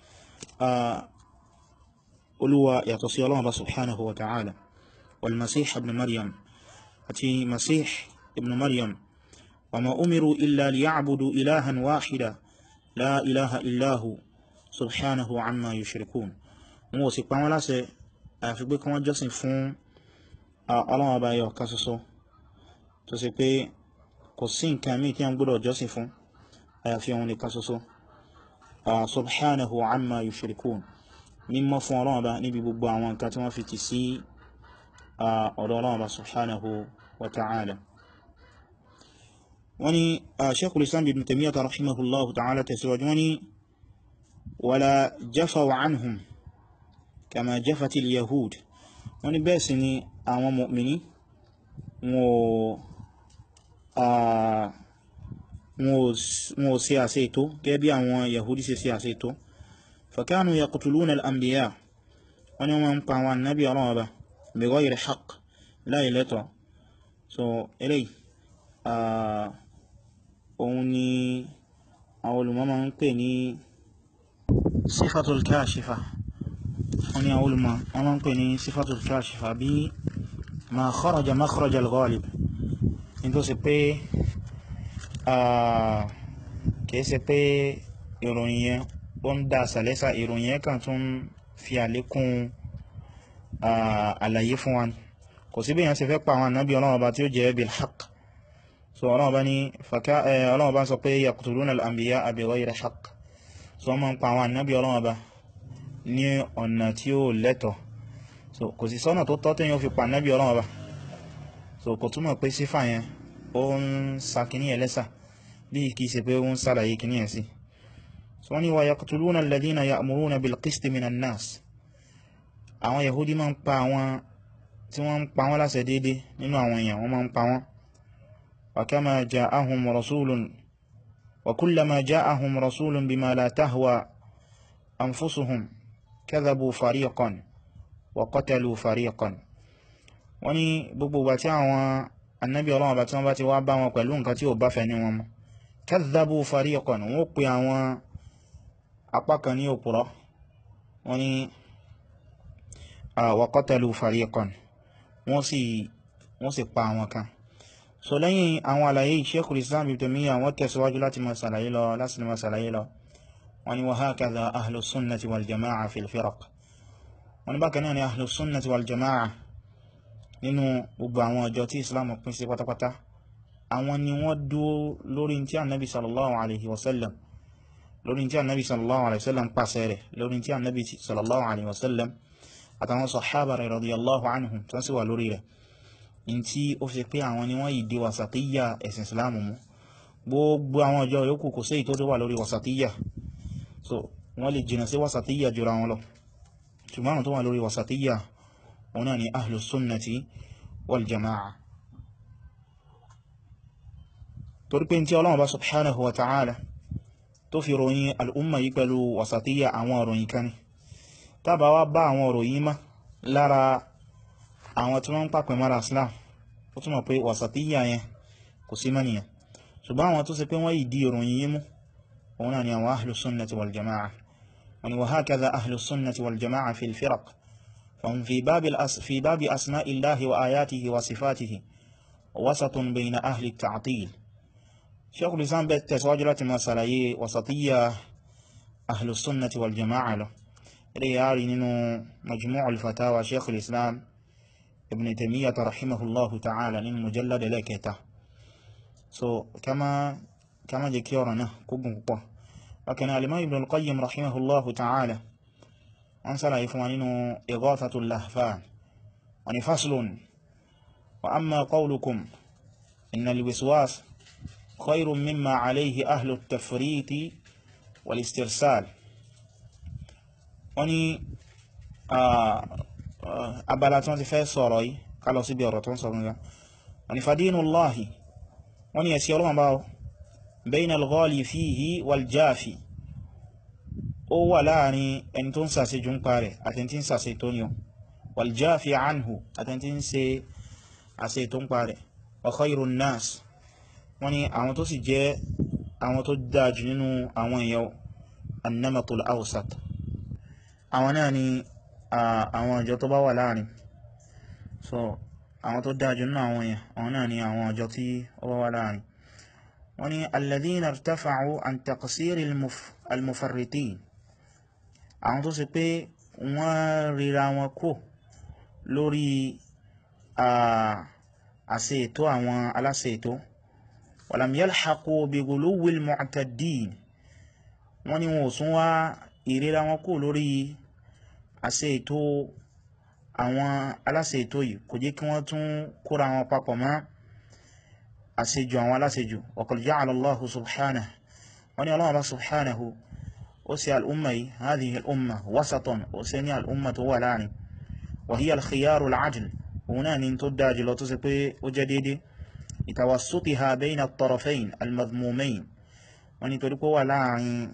olúwa yàtọ̀ sí Ọlọ́run subhanahu wa ta'ala wal masih ibn maryam àti masih ibn maryam wa ma umiru illa liya'budu ilahan wahida la ilaha illahu subhanahu amma yushrikun wọn ò sì pa wọ́n láṣẹ àyàfi pé kí wọ́n jọ́sìn fún Ọlọ́run Ọba ẹyọ kan ṣoṣo tó sì pé kò sí nǹkan míì tí a ń gbọ́dọ̀ jọ́sìn fún àyàfi òun nìkan ṣoṣo subhanahu amma yushrikun mímọ́ fún Ọlọ́run Ọba níbi gbogbo àwọn nǹkan tí wọ́n fi tì sí ọ̀dọ̀ Ọlọ́run Ọba subhanahu wa ta'ala wọ́n ní Shaykhul Islam ibn Taymiyyah rahimahullahu ta'ala tẹ̀síwájú wọ́n ní wala jafaw anhum kama jafati al-yahud wọ́n ní bẹ́ẹ̀ sì ni àwọn mu'mini wọn ò sí àṣẹ ètò gẹ́gẹ́ bí àwọn yahudi ṣe sí àṣẹ ètò fakanu yaqtuluna al-anbiya wọ́n ní wọ́n ń pa àwọn annabi Ọlọ́run Ọba bi ghayri haqq láì lẹ́tọ̀ so eléyìí òun ni àwọn olùmọ̀ máa ń pè ní sifatul kashifa wọ́n ní àwọn olùmọ̀ wọ́n máa ń pè ní sifatul kashifa bí ma kharaja makhraj al-ghalib ní tó sì pé kìí ṣe pé ìròyìn yẹn ó ń dá sàlẹ́sà ìròyìn yẹn kàn tún fi àlékún àlàyé fún wa kò sí bí yẹn ṣe fẹ́ pa àwọn ànábì Ọlọ́run Ọba tí ó jẹ́ bil haqq so Ọlọ́run Ọba ní Ọlọ́run Ọba sọ pé yaqtuluna al-anbiya bi ghayri haqq so wọ́n máa ń pa àwọn ànábì Ọlọ́run Ọba ní ọ̀nà tí ó lẹ́tọ̀ so kò sí sọ́nà tó tọ́ tẹ́yìn ó fi pa ànábì Ọlọ́run Ọba so kò túmọ̀ pé sífà yẹn ó ń sa kìíní ẹlẹ́sà bí kìí ṣe pé ó ń sàlàyé kìíní ẹ̀ sí so wọ́n ní wa yaqtuluna alladhina ya'muruna bil qisti minan nas àwọn yahudi máa ń pa àwọn tí wọ́n ń pa wọ́n láṣẹ déédé nínú àwọn èèyàn wọ́n máa ń pa wọ́n wa kama ja'ahum rasulun wa kullama ja'ahum rasulun bima la tahwa anfusuhum kadhabu fariqan wa qatalu fariqan wọ́n ní gbogbo ìgbà tí àwọn annabi Ọlọ́run bá tí wọ́n bá ti wá bá wọn pẹ̀lú nǹkan tí ó bá fẹ́ ní wọn mọ́ kadhabu fariqan wọ́n pè àwọn apá kan ní òpùrọ́ wọ́n ní wa qatalu fariqan wọ́n sì wọ́n sì pa àwọn kan so lẹ́yìn àwọn àlàyé Shaykhul Islam Ibn Taymiyyah wọ́n tẹ̀síwájú láti máa sàlàyé lọ láti máa sàlàyé lọ wọ́n ní wa hakadha ahlu sunnati wal jama'a fil firaq wọ́n ní bákan náà ni ahlu sunnati wal jama'a nínú gbogbo àwọn ọjọ́ tí Islam pín sí pátápátá àwọn ni wọ́n dúó lórí tí annabi sallallahu alaihi wasallam lórí tí annabi sallallahu alaihi wasallam pàṣẹ rẹ̀ lórí tí annabi sallallahu alaihi wasallam àtàwọn sahaba rẹ̀ radiyallahu anhum tó sì wà lórí rẹ̀ in tí ó fi pé àwọn ni wọ́n yìí di wasatiyya ẹ̀sìn islamu mú gbogbo àwọn ọjọ́ yòókù kò sí èyí tó wà lórí wasatiyya so wọ́n lè jìnà sí wasatiyya jùra wọn lọ ṣùgbọ́n tó wà lórí wasatiyya wọn náà ni ahlus sunnati wal jama'a torí pé tí Ọlọ́run bá subhanahu wa ta'ala tó fi ròyìn al'umma yìí pẹ̀lú wasatiyya àwọn òròyìn kan ni tàbá wá bá àwọn òròyìn má lára àwọn tí wọ́n ń pàpẹ mara islam ó túnmọ̀ pé wasatiyya yẹn kò sí mẹ́niyàn ṣùgbọ́n àwọn tó ṣe pé wọ́n yìí di òròyìn yìí mú òun náà ni àwọn ahlus sunnati wal jama'a wani wa hakadha ahlus sunnati wal jama'a fil firaq فهم في باب الأس في باب أسماء الله وآياته وصفاته وسط بين أهل التعطيل شيخ الإسلام بالتسواجرة مسألة وسطية أهل السنة والجماعة له ريالي ننو مجموع الفتاوى شيخ الإسلام ابن تيمية رحمه الله تعالى ننو مجلد لكتا so كما كما جكيورنا كوبن كوبا لكن الإمام ابن القيم رحمه الله تعالى wọ́n sára fún wa nínú Ighathatul Lahfan wọ́n ni faslun wa amma qawlukum inna al-wiswas khayrun mimma alayhi ahlu at-tafriti wal-istirsal wọ́n ni abala tí wọ́n ti fẹ́ sọ̀rọ̀ yìí kálọ̀ síbi ọ̀rọ̀ tó ń sọ̀rọ̀ nígbà wọ́n ni fadinullahi wọ́n ni ẹ̀sí ọlọ́wọ́n báwọ́ bayna al-ghali fihi wal-jafi ó wà láàrin ẹni tó ń sàṣe jù ń parẹ̀ àtẹni tí ń sàṣe tó ní ọ wàljáfi anhu àtẹni tí ń ṣe àṣe tó ń parẹ̀ wa khairun nas wọ́n ni àwọn tó sì jẹ́ àwọn tó dájú nínú àwọn èèyàn annamatul awsat àwọn náà ni àwọn ọjọ́ tó bá wà láàrin so àwọn tó dájú nínú àwọn èèyàn àwọn náà ni àwọn ọjọ́ tí ó bá wà láàrin wọ́n ni alladhina irtafa'u an taqsiri al-mufarritin àwọn tó ṣe pé wọ́n ríra wọn kò lórí àṣẹ ètò àwọn aláṣẹ ètò walam yalhaqu bi ghuluwil mu'taddin wọ́n ní wọn ò sún wá ìríra wọn kò lórí àṣẹ ètò àwọn aláṣẹ ètò yìí kò jẹ́ kí wọ́n tún kóra wọn papọ̀ mọ́ àṣejù àwọn aláṣejù wa qad ja'ala Allahu subhanahu wọ́n ní Allah subhanahu وسي الأمة هذه الأمة وسطا وسني الأمة ولاني وهي الخيار العجل هنا ننتدى جلوتو سيبي وجديدي لتوسطها بين الطرفين المذمومين ونطلقوا ولاني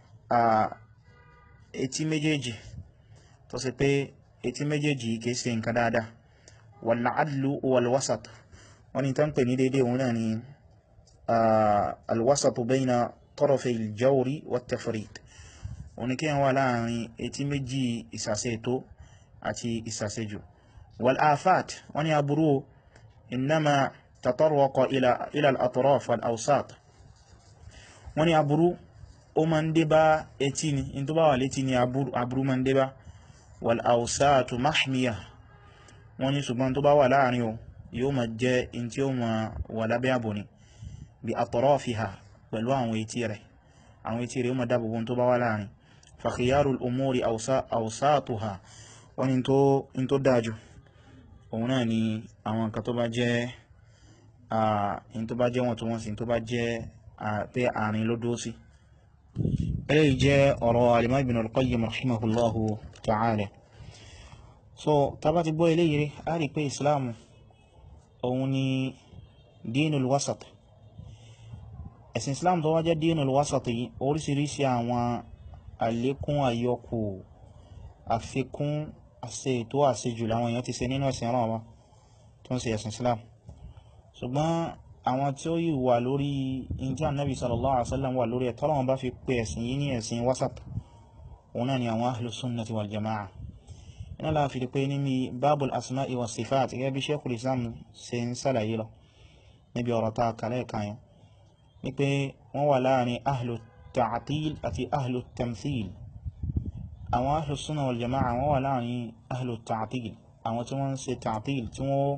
eti méjèèjì tó sì pé etí méjèèjì kìí ṣe nǹkan dáadáa wal adlu wal wasat wọ́n ni tán pè ní dédé òun náà ni alwasatu bayna tarafay al-jawri wat tafrit òní kí wọ́n láàrin etí méjì ìsàsẹ́ ètò àti ìsàsẹ́ jù wal afat wọ́n ni aburú innama tatarwaqa ila al-atraf wal awsat wọ́n ni aburú ó ma ń dé bá etí ni in tó bá wà létí ni aburú ma ń dé bá wal awsatu mahmiya wọ́n ni ṣùgbọ́n tó bá wà láàrin o yóò ma jẹ́ in tí ó ma wà lábẹ́ àbò ni bí atrafiha pẹ̀lú àwọn etí rẹ̀ àwọn etí rẹ̀ ó ma dábòbò tó bá wà láàrin فخيار الأمور أوساطها wọ́n ní tó dájú òun náà ni àwọn nǹkan tó bá jẹ́ in tó bá jẹ́ wọ́n tó wọ́n sí tó bá jẹ́ pé àárín ló dó sí eléyìí jẹ́ ọ̀rọ̀ al-Imam Ibn al-Qayyim rahimahullahu ta'ala so ta bá ti gbọ́ eléyìí rí a rí pé Islam òun ni dinul wasat ẹ̀sìn Islam tó wá jẹ́ dinul wasat yìí oríṣiríṣi àwọn àlékún àyọkù àfikún àṣẹ ètò àṣejù láwọn èèyàn ti ṣe nínú ẹ̀sìn ọ̀rọ̀ wọn tó ń ṣe ẹ̀sìn Islam ṣùgbọ́n àwọn tí ó yìí wà lórí injá nabi sallallahu alaihi wasallam wà lórí ẹ̀tọ́ wọn bá fi pè ẹ̀sìn yìí ní ẹ̀sìn wasat òun náà ni àwọn ahlus sunnati wal jama'a iná láà fi pé níbi babul asma'i wa sifat gẹ́gẹ́ bí sheikhul islam ṣe ń sàlàyé lọ níbi ọ̀rọ̀ ta kàlẹ́ kan yẹn ní pé wọ́n wà láàrin ahlu ta'til àti ahlu tamthil àwọn ahlu sunna wal jama'a wọ́n wà láàrin ahlu ta'til àwọn tí wọ́n ń ṣe ta'til tí wọ́n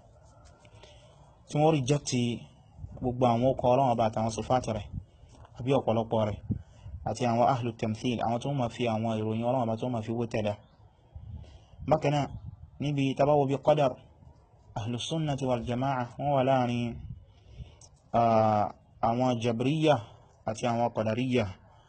tí wọ́n rejecti gbogbo àwọn ọkọ̀ ọlọ́wọ́ bá àtàwọn sọfàtì rẹ̀ àbí ọ̀pọ̀lọpọ̀ rẹ̀ àti àwọn ahlu tamthil àwọn tó ma fi àwọn ìròyìn ọlọ́wọ́ bá tó ma fi wó tẹ̀lẹ̀ bákanáà níbi tabawo bí qadar ahlu sunnati wal jama'a wọ́n wà láàrin àwọn jabriya àti àwọn qadariyya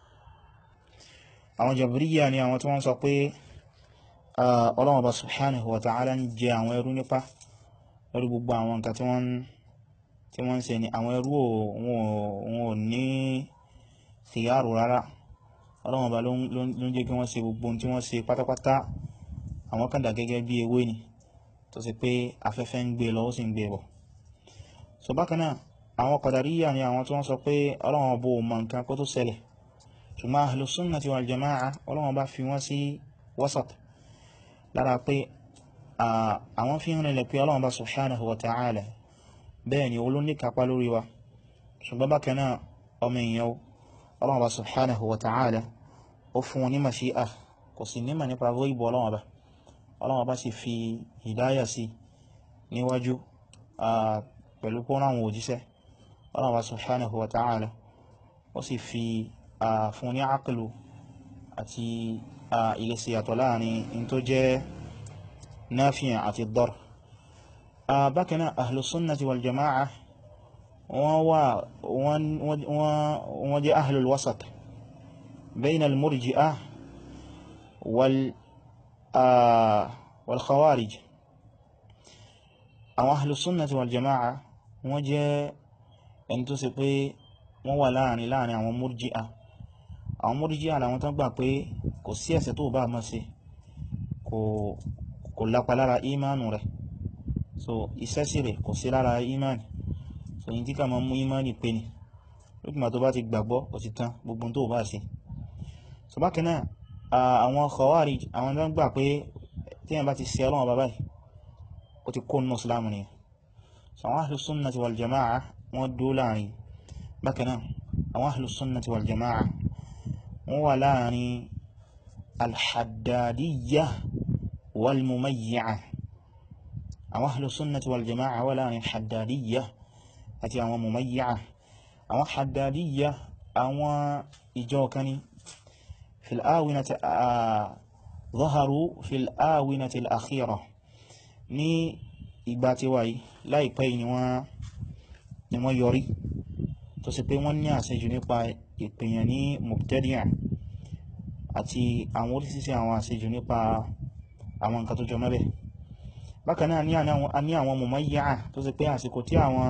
àwọn jabriya ni àwọn tí wọ́n sọ pé ọlọ́wọ́ bá subhanahu wa ta'ala ń jẹ àwọn ẹrú nípa lórí gbogbo àwọn nǹkan tí wọ́n tí wọ́n ń ṣe ni àwọn ẹrú wọn ò ní khiyaru rárá ọlọ́run ọba ló ń jẹ́ kí wọ́n ṣe gbogbo tí wọ́n ṣe pátápátá àwọn kan dà gẹ́gẹ́ bí ewé ni tó sì pé afẹ́fẹ́ ń gbé lọ ó sì ń gbé bọ̀ so bákan náà àwọn Qadariyya ni àwọn tí wọ́n sọ pé ọlọ́run ọba ò mọ nǹkan kó tó ṣẹlẹ̀ ṣùgbọ́n ahlu sunnati wal jama'a ọlọ́run bá fi wọ́n sí wasat lára pé àwọn fi ń rìnlẹ̀ pé ọlọ́run bá subhanahu wa ta'ala bẹ́ẹ̀ ni olú ní kápá lórí wa ṣùgbọ́n bákan náà ọmọ èèyàn ọlọ́run bá subhanahu wa ta'ala ó fún wọn ní mashi'a kò sì nímọ̀ nípa ìbò ọlọ́run bá ọlọ́run bá sì fi hidaya sí níwájú pẹ̀lú pọ́n àwọn òjíṣẹ́ ọlọ́run bá subhanahu wa ta'ala ó sì fi fún ní àkìlù àti ilẹ̀sẹ̀ àtọ̀ láàrin in tó jẹ́ náfíà àti dọ́r bákaná ahlùsúnnàtí wal jama'a wọ́n jẹ́ ahlul wasat bayna al-murji'a wal khawarij àwọn ahlùsúnnàtí wal jama'a wọ́n jẹ́ ẹni tó ṣe pé wọ́n wà láàrin láàrin àwọn murji'a àwọn mọ́ríjíà àwọn tán gbà pé kò sí ẹ̀ṣẹ̀ tó bá máa ṣe kò lápa lára ìmánu rẹ̀ so iṣẹ́ sí rẹ̀ kò sí lára ìmáni so yí tí ká máa mú ìmáni pé ni lókùnmà tó bá ti gbàgbọ́ kò ti tán gbogbo tó bá ṣe so bákan náà àwọn khawarij àwọn tán gbà pé tí yẹn bá ti ṣe ọlọ́wọ́ bàbá yìí ó ti kó nínú islam ni so àwọn ahlus sunnati wal jama'a wọ́n dó láàrin bákan náà àwọn ahlus sunnati wal jama'a wọ́n wà láàrin alhaddadiyya walmumayyi'a àwọn ahlus sunnati wal jama'a wà láàrin haddadiyya àti àwọn mumayyi'a àwọn haddadiyya àwọn ìjọ kani fil awinati zaharu fil awinati al-akhira ní ìgbà tí wáyé láìpẹ́ ni wọ́n yọrí tó sì pé wọ́n ní àṣejù nípa ìpèyàn ní mubtadi'a àti àwọn orísìsí àwọn àṣejù nípa àwọn nǹkan tó jọ mẹ́bẹ̀ bákan náà ní àwọn mumayya'a tó sì pé àsìkò tí àwọn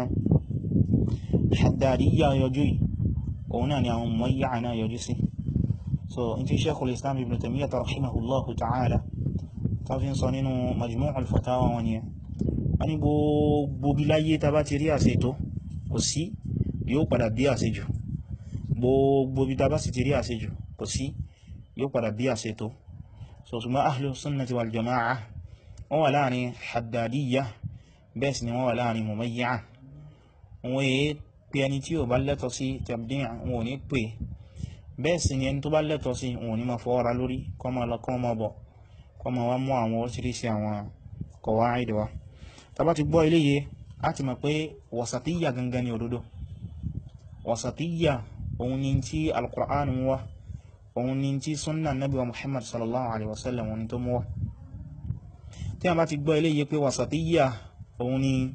haddadiyya yọjú yìí òun náà ni àwọn mumayya'a náà yọjú sí so in ti Shaykhul Islam Ibn Taymiyyah rahimahullahu ta'ala ta fi ń sọ nínú Majmu'ul Fatawa wọn ni a ní gbogbo bí láyé ta bá ti rí àṣetò kò sí yóò padà bí àṣejù gbogbo bí ta bá sì ti rí àṣejù kò sí yóò padà bí àṣetò so ṣùgbọ́n ahlu sunnati wal jama'a wọ́n wà láàrin haddadiyya bẹ́ẹ̀ sì ni wọ́n wà láàrin mumayya'a wọ́n yé pé ẹni tí ó bá lẹ́tọ̀ sí tabdi' wọn ò ní pè bẹ́ẹ̀ sì ni ẹni tó bá lẹ́tọ̀ sí wọn ò ní ma fọ́ra lórí kọmọ lọ kọmọ bọ̀ kọmọ wá mú àwọn oríṣiríṣi àwọn qawaid wa tá bá ti gbọ́ iléyè á ti mọ̀ pé wasatiyya gangan ni òdodo wasatiyya òun ni tí al-Qur'an mú wá òun ni tí sunna nabi wa Muhammad sallallahu alaihi wasallam òun ni tó mú wá tí a bá ti gbọ́ iléyè pé wasatiyya òun ni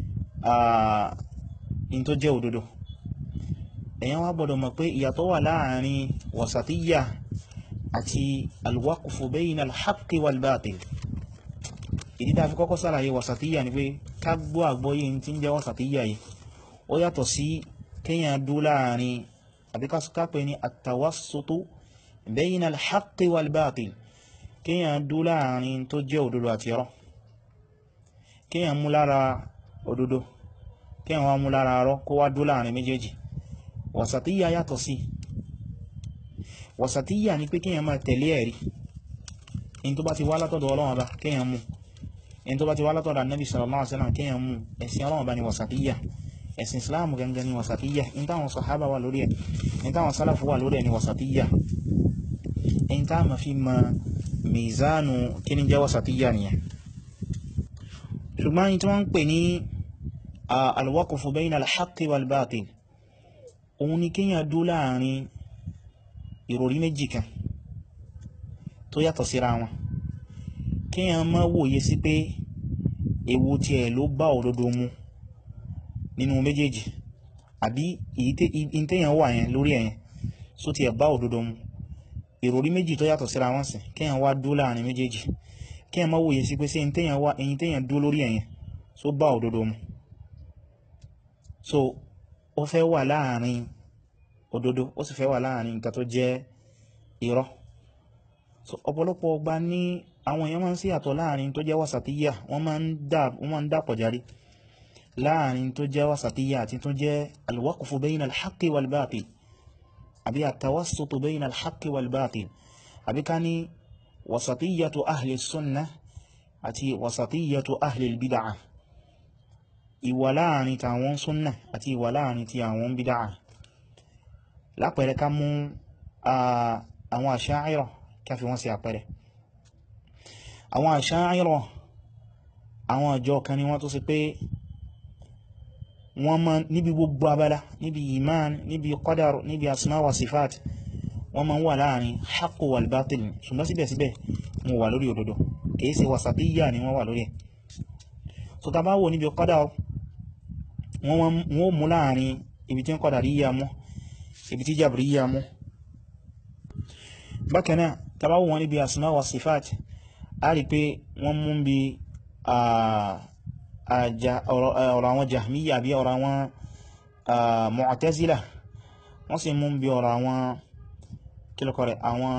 in tó jẹ́ òdodo èyàn wá gbọ́dọ̀ mọ̀ pé ìyàtọ̀ wà láàrin wasatiyya àti alwaqfu bayna alhaqqi walbatil ìdí tá fi kọ́kọ́ sàlàyé wasatiyya ni pé ká gbọ́ àgbọ́yé tí ń jẹ́ wasatiyya yìí ó yàtọ̀ sí kíyàn dú láàrin àbí ká pè ní at-tawassutu bayna alhaqqi walbatil kíyàn dú láàrin tó jẹ́ òdodo àti irọ́ kíyàn mú lára òdodo kíyàn wá mú lára irọ́ kó wá dú láàrin méjèèjì wasatiyya yàtọ̀ sí wasatiyya ni pé kíyàn máa tẹ̀lé ẹ̀rí in tó bá ti wá látọ̀dọ̀ Ọlọ́run Ọba kíyàn mú in tó bá ti wá látọ̀dọ̀ Annabi sallallahu alaihi wasallam kíyàn mú ẹ̀sìn Ọlọ́run Ọba ni wasatiyya ẹ̀sìn Islam gangan ni wasatiyya in táwọn sahaba wà lórí ẹ̀ in táwọn salafu wà lórí ẹ̀ ni wasatiyya in tá ma fi ma mizanu kí ni jẹ́ wasatiyya nìyẹn ṣùgbọ́n in tí wọ́n ń pè ní alwaqfu bayna alhaqqi walbatil òun ni kíyàn dú láàrin ìròrí méjì kan tó yàtọ̀ síra wọn kíyàn má wòye sí pé èwo tí ẹ̀ ló bá òdodo mu nínú méjèèjì àbí ìtẹ́yàn wà yẹn lórí ẹ̀yẹn só ti ẹ̀ bá òdodo mu ìròrí méjì tó yàtọ̀ síra wọn sì kíyàn wá dú láàrin méjèèjì kíyàn má wòye sí pé sí ìtẹ́yàn wà ẹ̀yìn tẹ́yàn dú lórí ẹ̀yẹn só bá òdodo mu so ó fẹ́ wà láàrin òdodo ó sì fẹ́ wà láàrin nǹkan tó jẹ́ irọ́ so ọ̀pọ̀lọpọ̀ ọgbà ní àwọn èèyàn máa ń sí àtọ̀ láàrin tó jẹ́ wasatiyya wọ́n máa ń dàpọ̀ járí láàrin tó jẹ́ wasatiyya àti tó jẹ́ alwaqfu bayna alhaqqi walbatil àbí àtàwásùtù bayna alhaqqi walbatil àbí ká ní wasatiyyatu ahli sunnah àti wasatiyyatu ahli bid'ah ìwà láàrin tàwọn sunnah àti ìwà láàrin ti àwọn bid'ah lápẹẹrẹ ká mú àwọn Asha'ira ká fi wọ́n sí àpẹẹrẹ àwọn Asha'ira àwọn ọjọ́ kan ni wọ́n tó sì pé wọ́n ma níbi gbogbo abala níbi iman níbi qadar níbi asma wa sifat wọ́n ma ń wà láàrin haqqu wal batil ṣùgbọ́n síbẹ̀síbẹ̀ wọ́n wà lórí òdodo kìí ṣe wasatiyya ni wọ́n wà lórí ẹ̀ so ta bá wò níbi qadar wọ́n mú láàrin ibi tí ń qadariyya mú ibi tí jabriyya mú bákanáà ta bá wò wọ́n níbi asma wa sifat a rí pé wọ́n mú bí ọ̀rọ̀ àwọn jahmiya bí ọ̀rọ̀ àwọn mu'tazila wọ́n sì mú bí ọ̀rọ̀ àwọn kílọ̀kọ̀rẹ̀ àwọn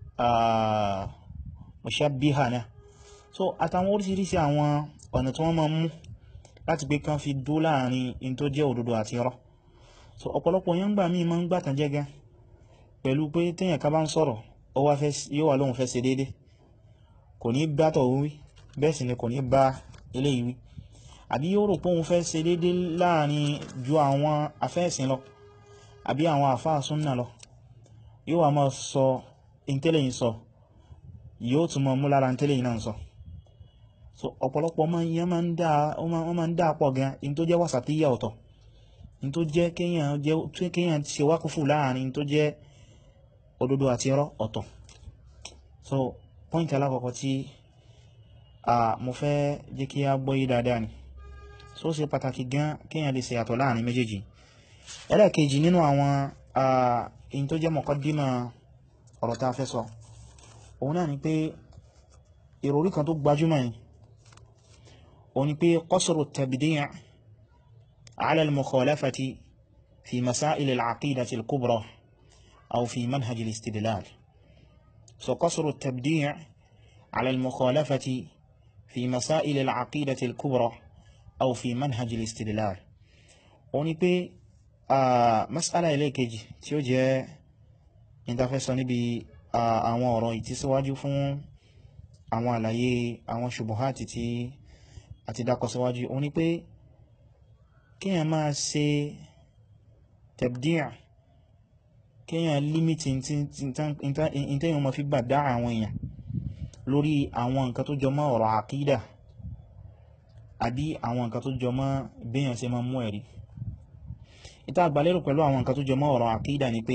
mushabbiha náà so àtàwọn orísìírísìí àwọn ọ̀nà tí wọ́n máa mú láti pé kán fi dó láàrin in tó jẹ́ òdodo àti irọ́ so ọ̀pọ̀lọpọ̀ yẹn gbà mí máa ń gbàtàn jẹ́ gan pẹ̀lú pé téèyàn ká bá ń sọ̀rọ̀ yóò wà lóhun fẹ́ ṣe déédé kò ní bá tọ̀ wí bẹ́ẹ̀ sì ni kò ní bá eléyìí wí àbí yóò rò pé òun fẹ́ ṣe déédé láàrin ju àwọn afẹ́ẹ̀sìn lọ àbí àwọn àfáà súnnà lọ yóò wà máa sọ intẹ́lẹ̀yìn sọ yóò tún mọ mú lára intẹ́lẹ̀yìn náà sọ so ọ̀pọ̀lọpọ̀ ọmọ yẹn máa ń dá pọ̀ gan in tó jẹ́ wàsàtíyà ọ̀tọ̀ in tó jẹ́ kéèyàn ṣe wákúfù láàrin in tó jẹ́ òdodo àti irọ́ ọ̀tọ̀ so point alákọ̀ọ́kọ́ tí mo fẹ́ jẹ́ kí a gbọ́ yí dáadáa ni so ṣe pàtàkì gan kéèyàn lè ṣe àtọ̀ láàrin méjèèjì ẹlẹ́ẹ̀kejì nínú àwọn in tó jẹ́ mọ̀kọ́dímà ọ̀rọ̀ tá a fẹ́ sọ òun náà ni pé ìròrí kan tó gbajúmọ̀ ni òun ni pé qasru at-tabdi' ala al-mukhalafati fi masail al-aqidati al-kubra aw fi manhaj al-istidlal so qasru at-tabdi' ala al-mukhalafati fi masail al-aqidati al-kubra aw fi manhaj al-istidlal òun ni pé mas'ala ẹlẹ́ẹ̀kejì tí ó jẹ́ ìtafẹ́sọ níbi àwọn ọ̀rọ̀ ìtísíwájú fún àwọn àlàyé àwọn ṣubuhati tí a ti dákọ síwájú o ní pé kíyàn máa ṣe tabdi' kíyàn límítì ìtẹ́yàn ma fi gbà dá àwọn èèyàn lórí àwọn nǹkan tó jọ mọ́ ọ̀rọ̀ àkídà àbí àwọn nǹkan tó jọ mọ́ béèyàn ṣe máa mú ẹ̀rí ìta àgbàlérò pẹ̀lú àwọn nǹkan tó jọ mọ́ ọ̀rọ̀ àkídà ni pé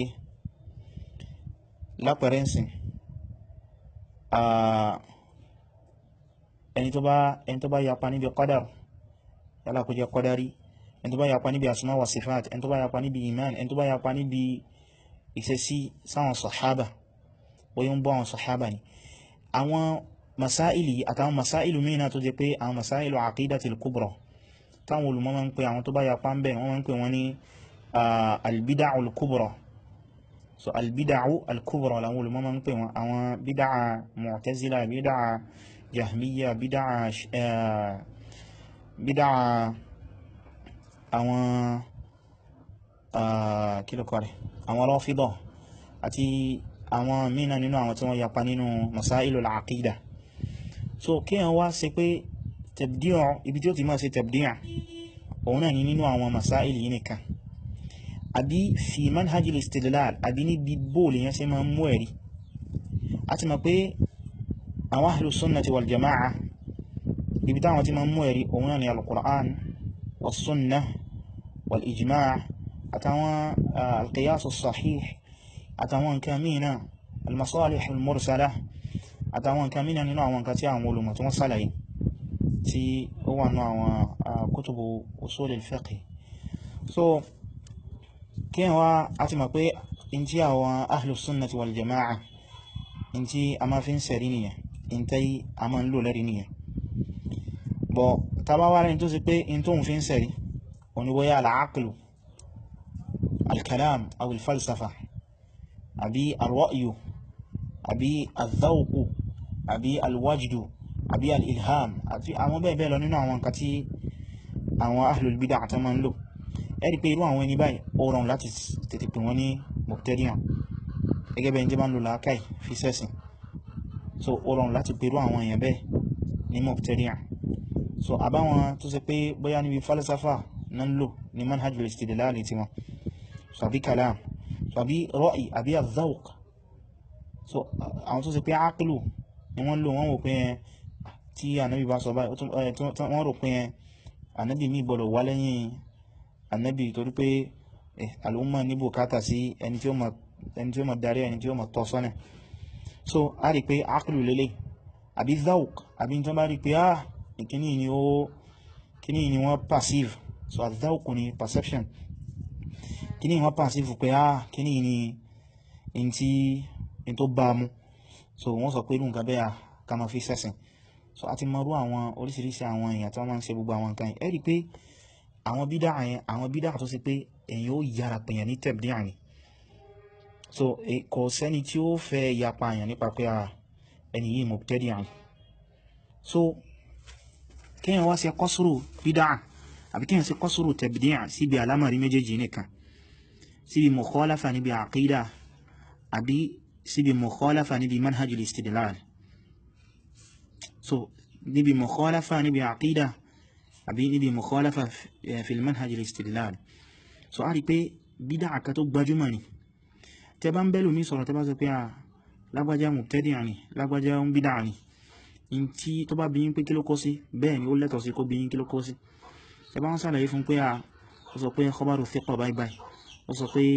lápẹ̀rẹ́ ǹsìn ẹni tó bá ẹni tó bá yapa níbi qadar yálà kó jẹ́ qadari ẹni tó bá yapa níbi asma wa sifat ẹni tó bá yapa níbi iman ẹni tó bá yapa níbi ìṣesí sáwọn sahaba bóyá ń bọ́ àwọn sahaba ni àwọn masáìlì àtàwọn masáìlù mìíràn tó jẹ́ pé àwọn masáìlù aqidatil kubra táwọn olùmọ̀ máa ń pè àwọn tó bá yapa ń bẹ̀ wọ́n máa ń pè wọ́n ní albida'ul kubra so albida'u al-kubra làwọn olùmọ̀ máa ń pè wọn àwọn bídáà mu'tazila bídáà jahmiya bídáà bídáà àwọn kílùkọ́ rẹ̀ àwọn rọ́fídọ̀ àti àwọn mìíràn nínú àwọn tí wọ́n yapa nínú masailu al-aqida so kí wọ́n wá ṣe pé tabdi' ibi tí ó ti máa ṣe tabdi' òun náà ni nínú àwọn masaili yìí nìkan àbí fi manhajil istidlal àbí níbi bóòlù yẹn ṣe máa ń mú ẹ̀rí a ti mọ̀ pé àwọn ahlu sunnati wal jama'a ibi táwọn ti máa ń mú ẹ̀rí òun náà ni al-Qur'an was sunnah wal ijma' àtàwọn al-qiyas as-sahih àtàwọn nǹkan mìíràn al-masalih al-mursala àtàwọn nǹkan mìíràn nínú àwọn nǹkan tí àwọn olùmọ̀ tí wọ́n sálàyé tí ó wà nínú àwọn kutubu usul al-fiqh so kí wá a ti mọ̀ pé in tí àwọn ahlus sunnati wal jama'a in tí a máa fi ń sẹ̀rí nìyẹn in tí a máa ń lò lẹ́rí nìyẹn bọ̀ tàbá wá rẹ̀ tó sì pé in tó ń fi ń sẹ̀rí òní bóyá al-aqlu al-kalam aw al-falsafa àbí al-ra'yu àbí al-dhawqu àbí al-wajdu àbí al-ilham àti àwọn bẹ́ẹ̀ bẹ́ẹ̀ lọ nínú àwọn nǹkan tí àwọn ahlul bid'ah àti máa ń lò ẹ̀rí pé irú àwọn ẹni báyìí ó rọrùn láti tètè pè wọ́n ní mubtadi'an gẹ́gẹ́ bẹ́ẹ̀ tí bá ń lò làákàì fi sẹ́sìn so ó rọrùn láti pè irú àwọn èèyàn bẹ́ẹ̀ ní mubtadi'an so àbáwọn tó ṣe pé bóyá níbi falsafa náà ń lò ní manhajul istidlal ti wọn so àbí kalam so àbí ra'i àbí al-dhawq so àwọn tó ṣe pé ákìlù ni wọ́n lò wọ́n wò pé tí ànábì bá sọ báyìí wọ́n rò pé ànábì mi gbọ́dọ̀ wá lẹ́yìn ànábì torí pé àlùmọ́ ní bùkátà sí ẹni tí ó mọ̀ darí ẹni tí ó mọ̀ tọ́ sọ́nà so a rí pé ákìlù lélẹ̀ àbí dhauk àbí tí wọ́n bá rí pé ah ìkíní ni ó kíní ni wọ́n passive so dhauk ni perception kíní wọ́n passive pé ah kíní ni in tí in tó bá mu so wọ́n sọ pé irú nǹkan bẹ́ẹ̀ ká máa fi sẹ́sìn so a ti mọ̀rú àwọn oríṣiríṣi àwọn èèyàn tí wọ́n máa ń ṣe gbogbo àwọn nǹkan yìí ẹ rí pé àwọn bídà yẹn àwọn bídà tó ṣe pé èèyàn ó yára pèèyàn ní tẹ̀bdíà ni so kò sẹ́ni tí ó fẹ́ yapa èèyàn nípa pé ẹni yìí mubtadi'a ni so kéèyàn wá ṣe kọ́sùrù bídà àbí kéèyàn ṣe kọ́sùrù tẹ̀bdíà síbi àlámọ̀rí méjèèjì nìkan síbi mukhalafa níbi àkídà àbí síbi mukhalafa níbi manhajul istidlal so níbi mukhalafa níbi àkídà àbí níbi mukhalafa fi manhajul istidlal so a rí pé bídá àkà tó gbajúmọ̀ ni tẹ bá ń bẹ́lù mí sọ̀rọ̀ tẹ bá sọ pé à lágbàjá mubtadi'a ni lágbàjá ń bídá ni in tí tó bá bíyín pé kí ló kó sí bẹ́ẹ̀ ni ó lẹ́tọ̀ sí kó bíyín kí ló kó sí tẹ bá ń sàlàyé fún pé à ó sọ pé khabaru thiqa báyìí báyìí ó sọ pé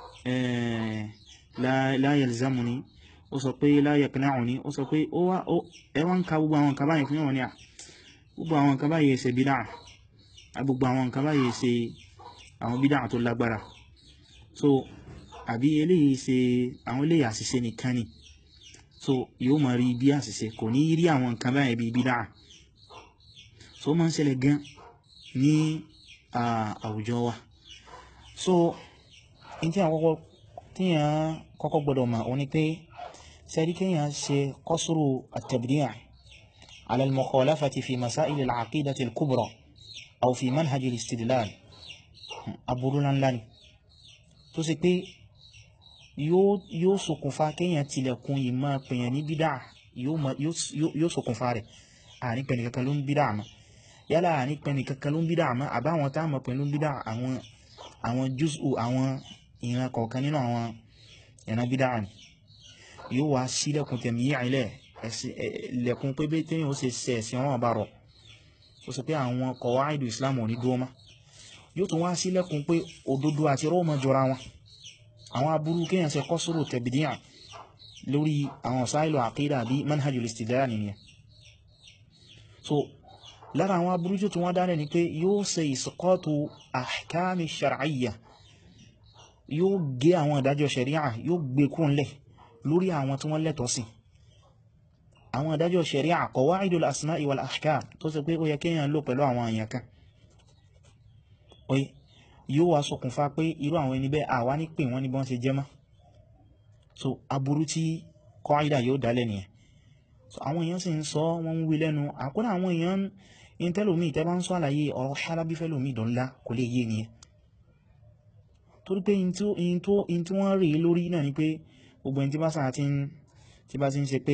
la yalzamuni ó sọ pé la yaqna'uni ó sọ pé ó wá ẹwà ń ka gbogbo àwọn nǹkan báyìí fún yíwọ̀n ni à gbogbo àwọn nǹkan báyìí ṣe bídá gbogbo àwọn nǹkan báyìí ṣe àwọn bídá tó lágbára so àbí eléyìí ṣe àwọn eléyìí àṣìṣe nìkan ni so yóò máa rí bí àṣìṣe kò ní rí àwọn nǹkan báyìí bí bídá so ó máa ń ṣẹlẹ̀ gan ní àwùjọ wa so in tí àwọn tíyàn kọ́kọ́ gbọ́dọ̀ mọ̀ òun ni pé sẹ́rí kíyàn ṣe kọ́sùrù at-tabdi' على المخالفة في مسائل العقيدة الكبرى أو في منهج الاستدلال aburúlan ńlá ni tó sì pé yóò ṣokùnfà kéèyàn tilẹ̀kùn ìmọ̀ pèèyàn ní bídá yóò ṣokùnfà rẹ̀ àní pẹ̀lú kankan ló ń bídá àmọ́ yálà àní pẹ̀lú kankan ló ń bídá àmọ́ àbáwọn táàmọ̀ pẹ̀lú bídá àwọn jùsù àwọn ìran kọ̀ọ̀kan nínú àwọn ìran bídá ni yóò wá sílẹ̀kùn tẹ̀mí ilẹ̀ lẹ̀kùn pé bẹ́ẹ̀ tẹ́yìn ó ṣe ṣe ẹ̀sìn wọn bá rọ̀ ó sọ pé àwọn kọ̀wáìdù Islam ò ní dúró mọ́ yóò tún wá sílẹ̀kùn pé òdodo àti rọ́ọ̀mọ́ jọra wọn àwọn aburú kéèyàn ṣe kọ́sùrù tẹ̀bìdíyàn lórí àwọn sáìlù àkídà bí manhajul istidlal nìyẹn so lára àwọn aburú tó tún wá dálẹ̀ ni pé yóò ṣe ìsọkọ́tù ahkami shar'iyya yóò gé àwọn ìdájọ́ sharia yóò gbé kúnlẹ̀ lórí àwọn tí wọ́n lẹ́tọ̀ọ́ sí àwọn ìdájọ́ sharia qawaidul asma'i wal ahkam tó ṣe pé ó yẹ kéèyàn lò pẹ̀lú àwọn èèyàn kan oye yóò wá ṣokùnfà pé irú àwọn ẹni bẹ́ẹ̀ àwa ní pè wọ́n ní bọ́n ṣe jẹ́ mọ́ so aburú tí qaida yóò dálẹ̀ nìyẹn so àwọn èèyàn sì ń sọ wọ́n ń wí lẹ́nu àkúrà àwọn èèyàn in tẹ́lòmí tẹ́ bá ń sọ àlàyé ọ̀rọ̀ Halabi fẹ́lòmí dọ̀nlá kò lè yé nìyẹn torí pé in tí wọ́n rí lórí náà ni pé gbogbo ẹni tí bá sáà tí bá ti ń ṣe pé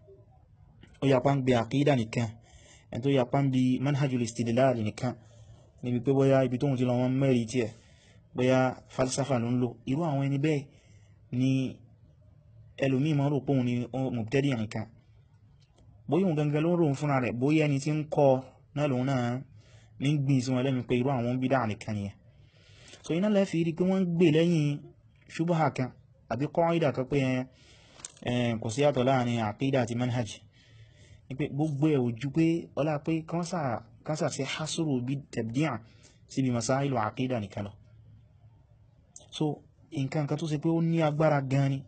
ó yapa ń gbé àkídà nìkan ẹni tó yapa ń bi manhajul istidlal nìkan níbi pé bóyá ibi tóhun ti lọ wọn mẹ́rin tí ẹ̀ bóyá falsafa ló ń lò irú àwọn ẹni bẹ́ẹ̀ ni ẹlòmí ma rò pòun ni mubtadi nìkan bóyá òun gangan ló ń rò fúnra rẹ̀ bóyá ẹni tí ń kọ́ náà lòun náà ní gbìn sí wọn lẹ́nu pé irú àwọn bídà nìkan nìyẹn so iná lẹ́fì rí pé wọ́n ń gbè lẹ́yìn ṣubaha kan àbí qaida tó pé kò sí yàtọ̀ láàrin àkídà àti manhaj ni pé gbogbo ẹ̀ ojú pé ọlá pé kánsà sí hasuru bí tabdi'a síbi masáìlú àkídà nìkan lọ so nǹkan kan tó ṣe pé ó ní agbára gan ni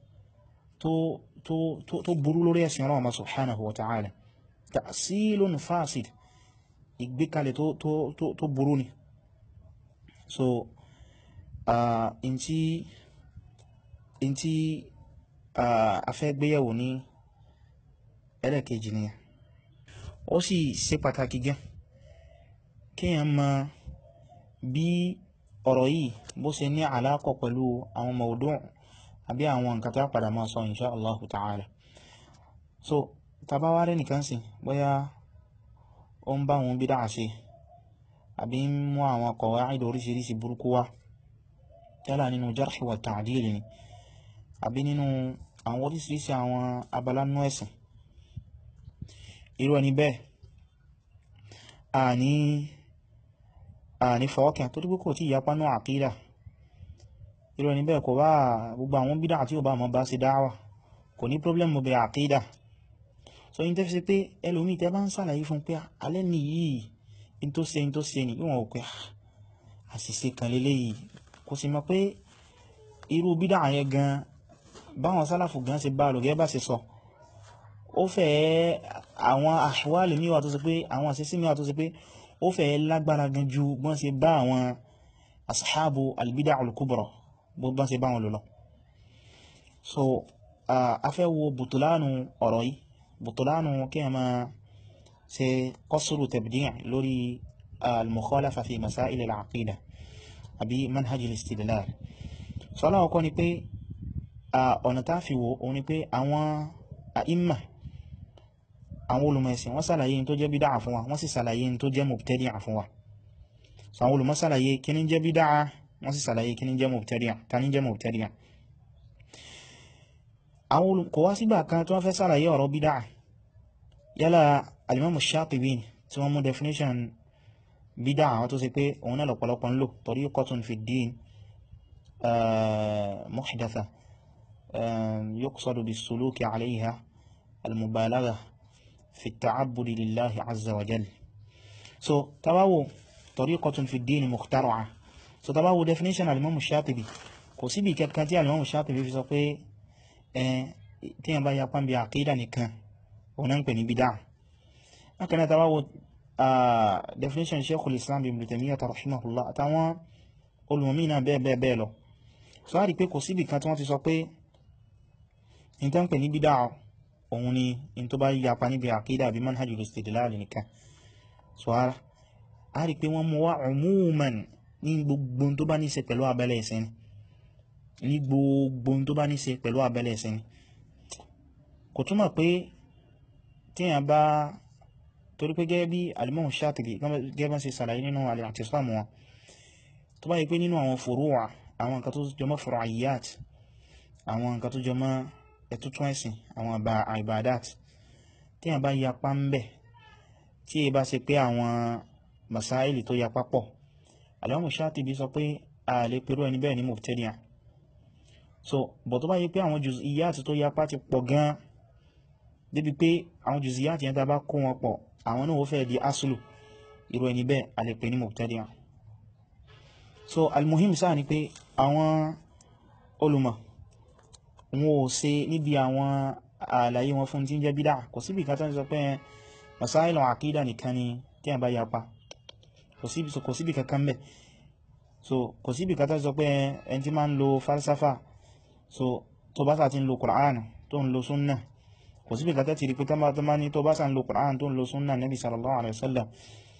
tó burú lórí ẹ̀sìn ọlọ́run subhanahu wa ta'ala ta'silun fasid ìgbékalẹ̀ tó burú ni so in tí in tí a fẹ́ gbéyẹ̀wò ní ẹlẹ́kejì ni ó sì ṣe pàtàkì gan kíyàn mọ̀ bí ọ̀rọ̀ yìí bó ṣe ní àlákọ̀ pẹ̀lú àwọn mawdu' àbí àwọn nǹkan tó padà máa sọ insha Allah ta'ala so tàbá wá rẹ̀ nìkan sí bóyá ó ń bá wọn bídá ṣe àbí ń mú àwọn qawaid oríṣiríṣi burúkú wá yálà nínú jarh wa ta'dil ni àbí nínú àwọn oríṣiríṣi àwọn abalánú ẹ̀sìn irú ẹni bẹ́ẹ̀ àní àní fọwọ́kẹ́ tó dípò kò tí ìyapa náà àkídà irú ẹni bẹ́ẹ̀ kò bá gbogbo àwọn bídá àti ọba àmọ́ bá ṣe dáwà kò ní problem bẹ àkídà so yí tẹ́fẹ́ sí pé ẹlòmí tẹ́ bá ń sàlàyé fún pé alẹ́ ní yìí in tó ṣe in tó ṣe ní ìwọ̀n òpé àṣìṣe kan lélẹ́ yìí kò sì mọ̀ pé irú bídá yẹn gan báwọn sálàfù gan ṣe bá lògẹ́ bá ṣe sọ ó fẹ́ àwọn àṣíwálì míwà tó ṣe pé àwọn àṣìṣe míwà tó ṣe pé ó fẹ́ lágbára gan ju bọ́n ṣe bá àwọn ashabu albida al-kubra bọ́n ṣe bá wọn lò lọ so a fẹ́ wo bùtùlánù ọ̀rọ̀ yìí bùtùlánù kí a máa ṣe qasru tabdi' lórí al-mukhalafa fi masail al-aqida àbí manhaj al-istidlal so aláwọ̀kọ́ ni pé ọ̀nà tá fi wo òun ni pé àwọn àìmà àwọn olùmọ̀ẹ̀sìn wọ́n sàlàyé tó jẹ́ bídáà fún wa wọ́n sì sàlàyé tó jẹ́ mubtadi'a fún wa so àwọn olùmọ̀ sàlàyé kí ní jẹ́ bídáà wọ́n sì sàlàyé kí ní jẹ́ mubtadi'a ta ní jẹ́ mubtadi'a àwọn kò wá sígbà kan tí wọ́n fẹ́ sàlàyé ọ̀rọ̀ bídáà yálà alimamu Shatibi tí wọ́n mú definition bídáà àwọn tó sì pé òun náà lọ́pọ̀lọpọ̀ ń lò tariqatun fi ddin muhdatha yuqsadu bis-suluki alayha al-mubalagha fi at-ta'abbudi lillahi azza wa jal so tabawo tariqatun fi ddin mukhtara'a so tabawo definition alimamu Shatibi kò síbi kankan tí alimamu Shatibi fi sọ pé tí yàn bá yapa bí àkídà nìkan òun náà ń pè ní bídá akẹ́nà tàbá wo definition Sheikhul Islam Ibn Taymiyyah rahimahullah àtàwọn olùmọ̀mí náà bẹ́ẹ̀ bẹ́ẹ̀ bẹ́ẹ̀ lọ so a rí pé kò síbì kan tí wọ́n ti sọ pé in tó ń pè ní bídá òun ni in tó bá yapa níbi àkídà bí manhajul istidlal nìkan so a rí pé wọ́n mú wá umuman ní gbogbo tó bá ní ṣe pẹ̀lú abẹ́lẹ̀ ìsìn ní gbogbo tó bá ní ṣe pẹ̀lú abẹ́lẹ̀ ẹ̀sìn kò túmọ̀ pé tíyàn bá torí pé gẹ́gẹ́ bí alimọ́hun Shatibi gẹ́gẹ́ bá ṣe sàlàyé nínú al-i'tisam wọn tó bá yí pé nínú àwọn furu'a àwọn nǹkan tó jọmọ́ furu'iyat àwọn nǹkan tó jọmọ́ ẹ̀tútún ẹ̀sìn àwọn ibadat tíyàn bá yapa ń bẹ̀ tí ẹ bá ṣe pé àwọn masáìlì tó yapa pọ̀ alimọ́hun Shatibi sọ pé a lè pẹ̀rú ẹni bẹ́ẹ̀ ní mubtadi'a so bọ̀ tó bá yí pé àwọn jùzíyàtì tó yapa ti pọ̀ gan débi pé àwọn jùzíyàtì yẹn tá bá kó wọn pọ̀ àwọn náà ó fẹ́ di asulu irú ẹni bẹ́ẹ̀ a lè pè ní mubtadi'a so almuhim sáà ni pé àwọn olùmọ̀ wọn ò ṣe níbi àwọn àlàyé wọn fún tí ń jẹ́ bídá kò síbi kan tán sọ pé masáìlù àkídà nìkan ni tí a bá yapa kò síbi kankan bẹ́ẹ̀ so kò síbi kan tán sọ pé ẹni tí máa ń lo falsafa so tó bá sá ti ń lo Qur'an tó ń lo súnnà kò sí bíkà tẹ́tì rí pé tán bá ní tó bá sá ń lo Qur'an tó ń lo súnnà Nabi sallallahu alaihi wasallam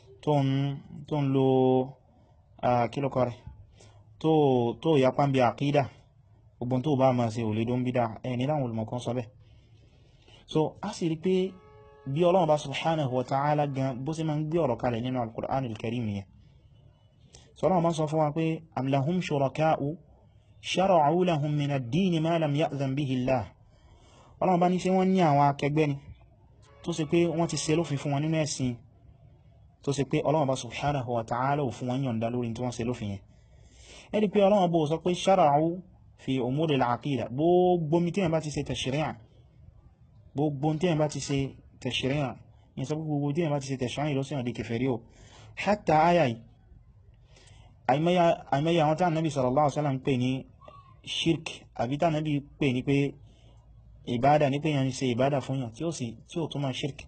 tó ń lo kílùkọ rẹ̀ tó ya pán bí àkídà gbogbo tó bá máa ṣe ò lè dó ń bídá ẹni láwọn olùmọ̀kan sọ bẹ́ so a sì rí pé bí Ọlọ́run bá subhanahu wa ta'ala gan bó sì máa ń gbé ọ̀rọ̀ kalẹ̀ nínú al-Qur'an al-Karim nìyẹn so Ọlọ́run bá sọ fún wa pé am lahum shuraka'u shara'u lahum min ad-din ma lam ya'zan bihi Allah Ọlọ́run bá ní ṣé wọ́n ní àwọn akẹgbẹ́ ni tó ṣe pé wọ́n ti ṣe lófin fún wọn nínú ẹ̀sìn tó ṣe pé Ọlọ́run bá subhanahu wa ta'ala ò fún wọn yọ̀ǹda lórí tí wọ́n ṣe lófin yẹn ẹni pé Ọlọ́run bó sọ pé shara'u fi umuri al-aqida gbogbo mi tí yẹn bá ti ṣe tashri'a gbogbo tí yẹn bá ti ṣe tashri'a yẹn sọ gbogbo tí yẹn bá ti ṣe tashri'a lọ sí ọ̀dẹ̀ kẹfẹ̀rí o hatta aya yìí àìmẹ́yà àwọn tí Ànábì sallallahu alaihi wasallam ń pè ní shirk àbí tí Ànábì pè ní pé ìbádà ní pé yàn ṣe ìbádà fún yàn tí ó sì tí ó túnmọ̀ shirk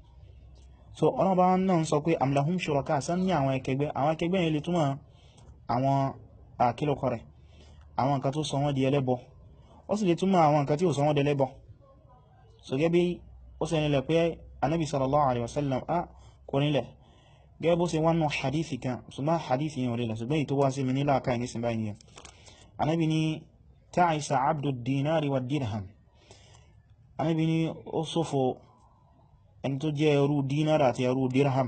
so ọ̀nà bá náà sọ pé am lahum shuraka sán ní àwọn ẹkẹgbẹ́ àwọn ẹkẹgbẹ́ yẹn lè túnmọ̀ àwọn àkílòkọ rẹ̀ àwọn nǹkan tó sọ wọ́n di ẹlẹ́bọ ó sì lè túmọ̀ àwọn nǹkan tí ó sọ wọ́n di ẹlẹ́bọ so gẹ́gẹ́ bí ó sì nílẹ̀ pé anábi sallallahu alaihi wasallam a kò nílẹ̀ gẹ́gẹ́ bó ṣe wọ́n nù hadithi kan ṣùgbọ́n hadithi yẹn ò nílẹ̀ ṣùgbọ́n èyí tó wá sí mi nílá ká ní sin báyìí anábi ni ta'isa abdu dinari wa dirham anábi ni ó ṣòfò ẹni tó jẹ́ ẹrú dinar àti ẹrú dirham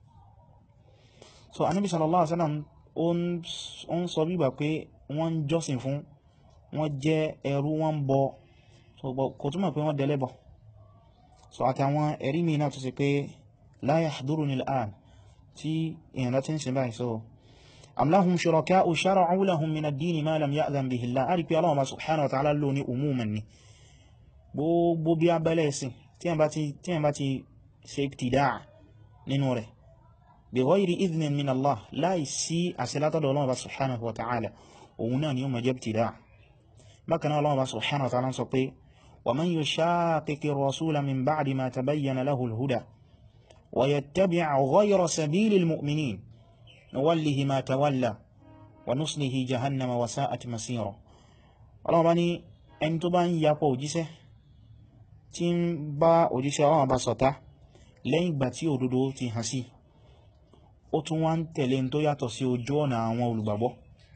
so anábi sallallahu alaihi wasallam ó ń sọ bíbà pé wọ́n ń jọ́sìn fún wọ́n jẹ́ ẹrú wọ́n ń bọ so kò túnmọ̀ pé wọ́n dẹlẹ́bọ̀ so àtàwọn ẹ̀rí mi náà tó sì pé la yahduruni al-an tí èyàn láti ń sin báyìí so am lahum shuraka'u shara'u lahum min ad-dini ma lam ya'dhan bihi Allah a rí pé Allah subhanahu wa ta'ala lò ní umuman ni gbogbo bí abẹ́lẹ̀ ẹ̀sìn tí yẹn bá ti ṣe ibtidaa nínú rẹ̀ bi ghayri idhnin min Allah láì sí àṣílátọ̀dọ̀ Allah subhanahu wa ta'ala òun náà ni ó ma jẹ́ ibtidaa bákan náà Allah subhanahu wa ta'ala sọ pé ومن يشاقق الرسول من بعد ما تبين له الهدى ويتبع غير سبيل المؤمنين نوله ما تولى ونصله جهنم وساءت مسيرا ọlọ́wọ́ bá ní ẹni tó bá ń yapọ̀ òjíṣẹ́ tí ń bá òjíṣẹ́ ọlọ́wọ́ bá ṣọ̀tá lẹ́yìn ìgbà tí òdodo ti hàn sí ó tún wá ń tẹ̀lé tó yàtọ̀ sí ojú ọ̀nà àwọn olùgbàgbọ́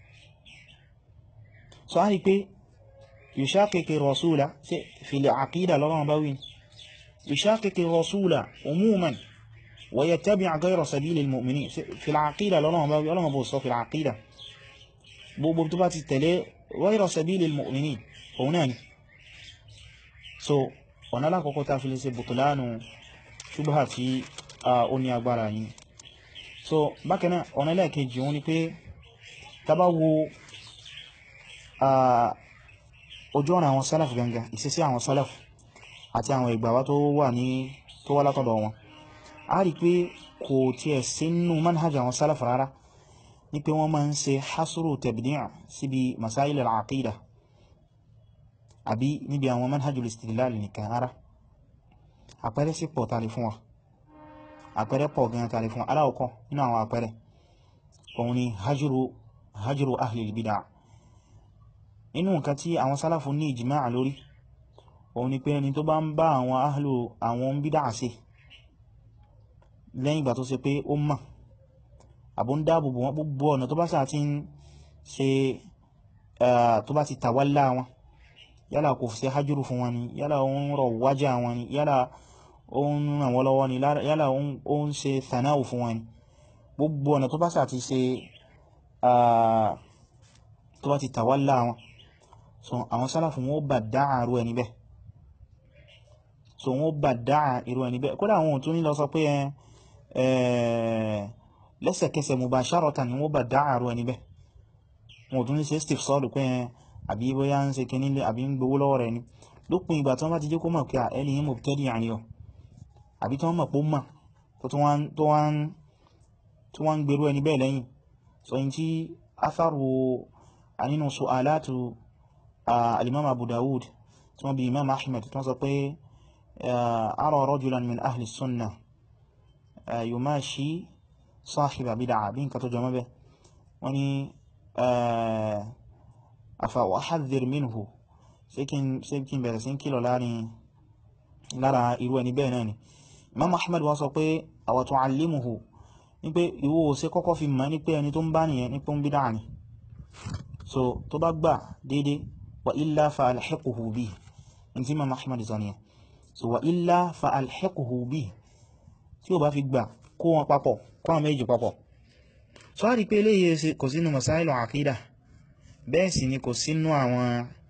so a rí pé يشاقق الرسول في العقيدة لغة باوين يشاقق الرسول عموما ويتبع غير سبيل المؤمنين في العقيدة لغة باوين لغة بوصف في العقيدة بوبتبات التلي غير سبيل المؤمنين هناني so ọ̀nà alákọ̀ọ́kọ́ ta fi lè ṣe bùtùlánù ṣubha tí ó ní agbára yìí so bákanáà ọ̀nà ẹlẹ́ẹ̀kejì wọn ni pé tàbá wo ojú ọ̀nà àwọn sálàfù gangan ìṣesí àwọn sálàfù àti àwọn ìgbàwá tó wà ní tó wá látọ̀dọ̀ wọn a rí pé kò tiẹ̀ sínú manhaj àwọn sálàfù rárá ní pé wọ́n máa ń ṣe hasuru tabdi' síbi masáìlì al-aqida àbí níbi àwọn manhajul istidlal nìkan rárá àpẹẹrẹ sí pọ̀ tàrí fún wa àpẹẹrẹ pọ̀ gan tàrí fún aláwọ̀kọ́ nínú àwọn àpẹẹrẹ òun ni hajjuru hajjuru ahlil bid'ah inú nǹkan tí àwọn sálàfù ní ìjìmáà lórí òun ni pé ẹni tó bá ń bá àwọn ahlu àwọn bídá ṣe lẹ́yìn ìgbà tó ṣe pé ó mọ̀ àbó ń dáàbòbò wọn gbogbo ọ̀nà tó bá sáà ti ń ṣe tó bá ti tàwálá wọn yálà kò ṣe hajjúrù fún wọn ni yálà ó ń rọ̀ wájá wọn ni yálà ó ń ràn wọ́n lọ́wọ́ ni yálà ó ń ṣe thanáwù fún wọn ni gbogbo ọ̀nà tó bá sáà ti ṣe tó bá ti tàwálá wọn so àwọn sálàfù wọn ó bà dáa irú ẹni bẹ́ẹ̀ so wọn ó bà dáa irú ẹni bẹ́ẹ̀ kódà àwọn òtún nílọ sọ pé lẹ́sẹ̀kẹsẹ̀ mubasharatan ni wọ́n bà dáa irú ẹni bẹ́ẹ̀ wọn òtún ní ṣe steve sọ́ọ̀lù pé àbí bóyá ń ṣe kíní lé àbí ń gbowó lọ́wọ́ rẹ̀ ni lópin ìgbà tí wọ́n bá ti jẹ́ kó mọ̀ pé ẹni yìí mubtadi àní ọ àbí tí wọ́n mọ̀ pé ó mọ̀ tó wá ń gbèrú ẹni bẹ́ẹ̀ lẹ́yìn so yìí tí atharu nínú su'alatu al-imam abu dawud tí wọ́n bí imam ahmed tí wọ́n sọ pé ara rajulan min ahli sunnah yumashi sahiba bid'a bí nǹkan tó jọmọ́ bẹ́ wọ́n ni afa uhadhdhir minhu ṣé kí n bẹ̀rẹ̀ sí kílọ̀ lára irú ẹni bẹ́ẹ̀ náà ni imam ahmed wọ́n sọ pé awa tu'allimuhu ní pé ìwọ ṣe kọ́kọ́ fi mọ̀ ní pé ẹni tó ń bá nìyẹn ní pé ń bídá ni so tó bá gbà dédé wa illa fa alhiquhu bi in tí imam ahmed sọ nìyẹn so wa illa fa alhiquhu bi tí ó bá fi gbà kó wọn papọ̀ kó wọn méjì papọ̀ so a rí pé eléyìí kò sínú masáìlù àkídà bẹ́ẹ̀ sì ni kò sínú àwọn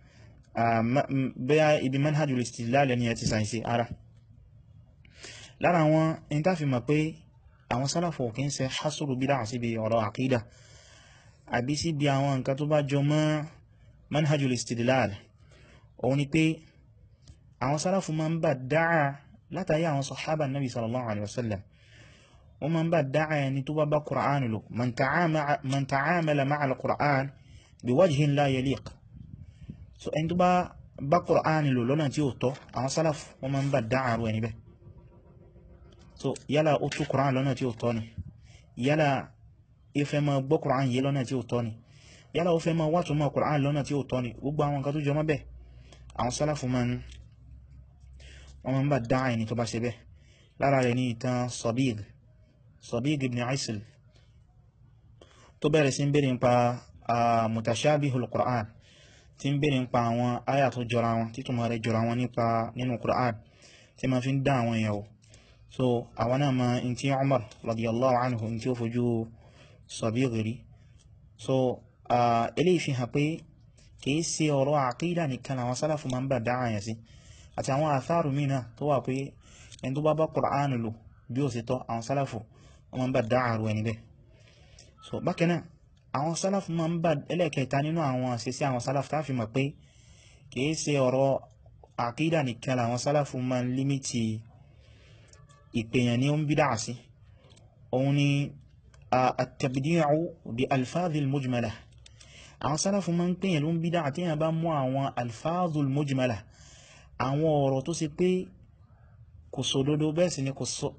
bẹ́ẹ̀ ibi manhajul istidlal ni ẹ ti sàìsí ara lára àwọn in tá fi mọ̀ pé àwọn sálàfò kí ń ṣe hasuru bídá síbi ọ̀rọ̀ àkídà àbí síbi àwọn nǹkan tó bá jọ mọ́ manhajul istidlal òun ni pé àwọn sálàfò máa ń bà dáa látàrí àwọn sọ̀hábà nabi sallallahu alaihi wasallam wọ́n máa ń bà dáa ẹni tó bá bá Qur'an lò man ta'amala ma'a al-Qur'an bi wajhin la yaliq so ẹni tó bá bá Qur'an lò lọ́nà tí ó tọ́ àwọn sálàfò wọ́n máa ń bà dáa rú ẹni bẹ́ẹ̀ so yálà ó tú Qur'an lọ́nà tí ó tọ́ ni yálà ìfẹ́ ma gbọ́ Qur'an yìí lọ́nà tí ó tọ́ ni yálà ó fẹ́ ma wá túnmọ̀ Qur'an lọ́nà tí ó tọ́ ni gbogbo àwọn nǹkan tó jọ mọ́ bẹ́ẹ̀ àwọn sálàfù ma ń wọ́n ma ń bá dá ẹni tó bá ṣe bẹ́ẹ̀ lára rẹ̀ ní ìtàn Sabigh Sabigh ibn Aisil tó bẹ̀rẹ̀ sí ń bèèrè nípa mutashabihul Qur'an tí ń bèèrè nípa àwọn àyà tó jọra wọn títúmọ̀ rẹ̀ jọra wọn nípa nínú Qur'an tí ma fi ń dá àwọn èèyàn so àwọn náà ma in tí Umar radiyallahu anhu in tí ó fojú Sabigh rí so eléyìí fi hàn pé kìí ṣe ọ̀rọ̀ àkídà nìkan àwọn sálàfù ma ń bà dá àyàn sí àti àwọn àtharu mìíràn tó wà pé ẹni tó bá bá Qur'an lò bí ó sì tọ́ àwọn sálàfù wọ́n ma ń bà dá àrù ẹni bẹ́ẹ̀ so bákan náà àwọn sálàfù ma ń bà ẹlẹ́kẹta nínú àwọn àṣẹsí àwọn sálàfù tá fi mọ̀ pé kìí ṣe ọ̀rọ̀ àkídà nìkan àwọn sálàfù ma ń límítì ìpèyàn ní ó ń bídá sí òun ni at-tabdi'u bi alfadhil mujmala àwọn sálàfù ma ń pèyàn ló ń bídá àti èyàn bá mú àwọn alfadhil mujmala àwọn ọ̀rọ̀ tó ṣe pé kò sódodo bẹ́ẹ̀ sì ni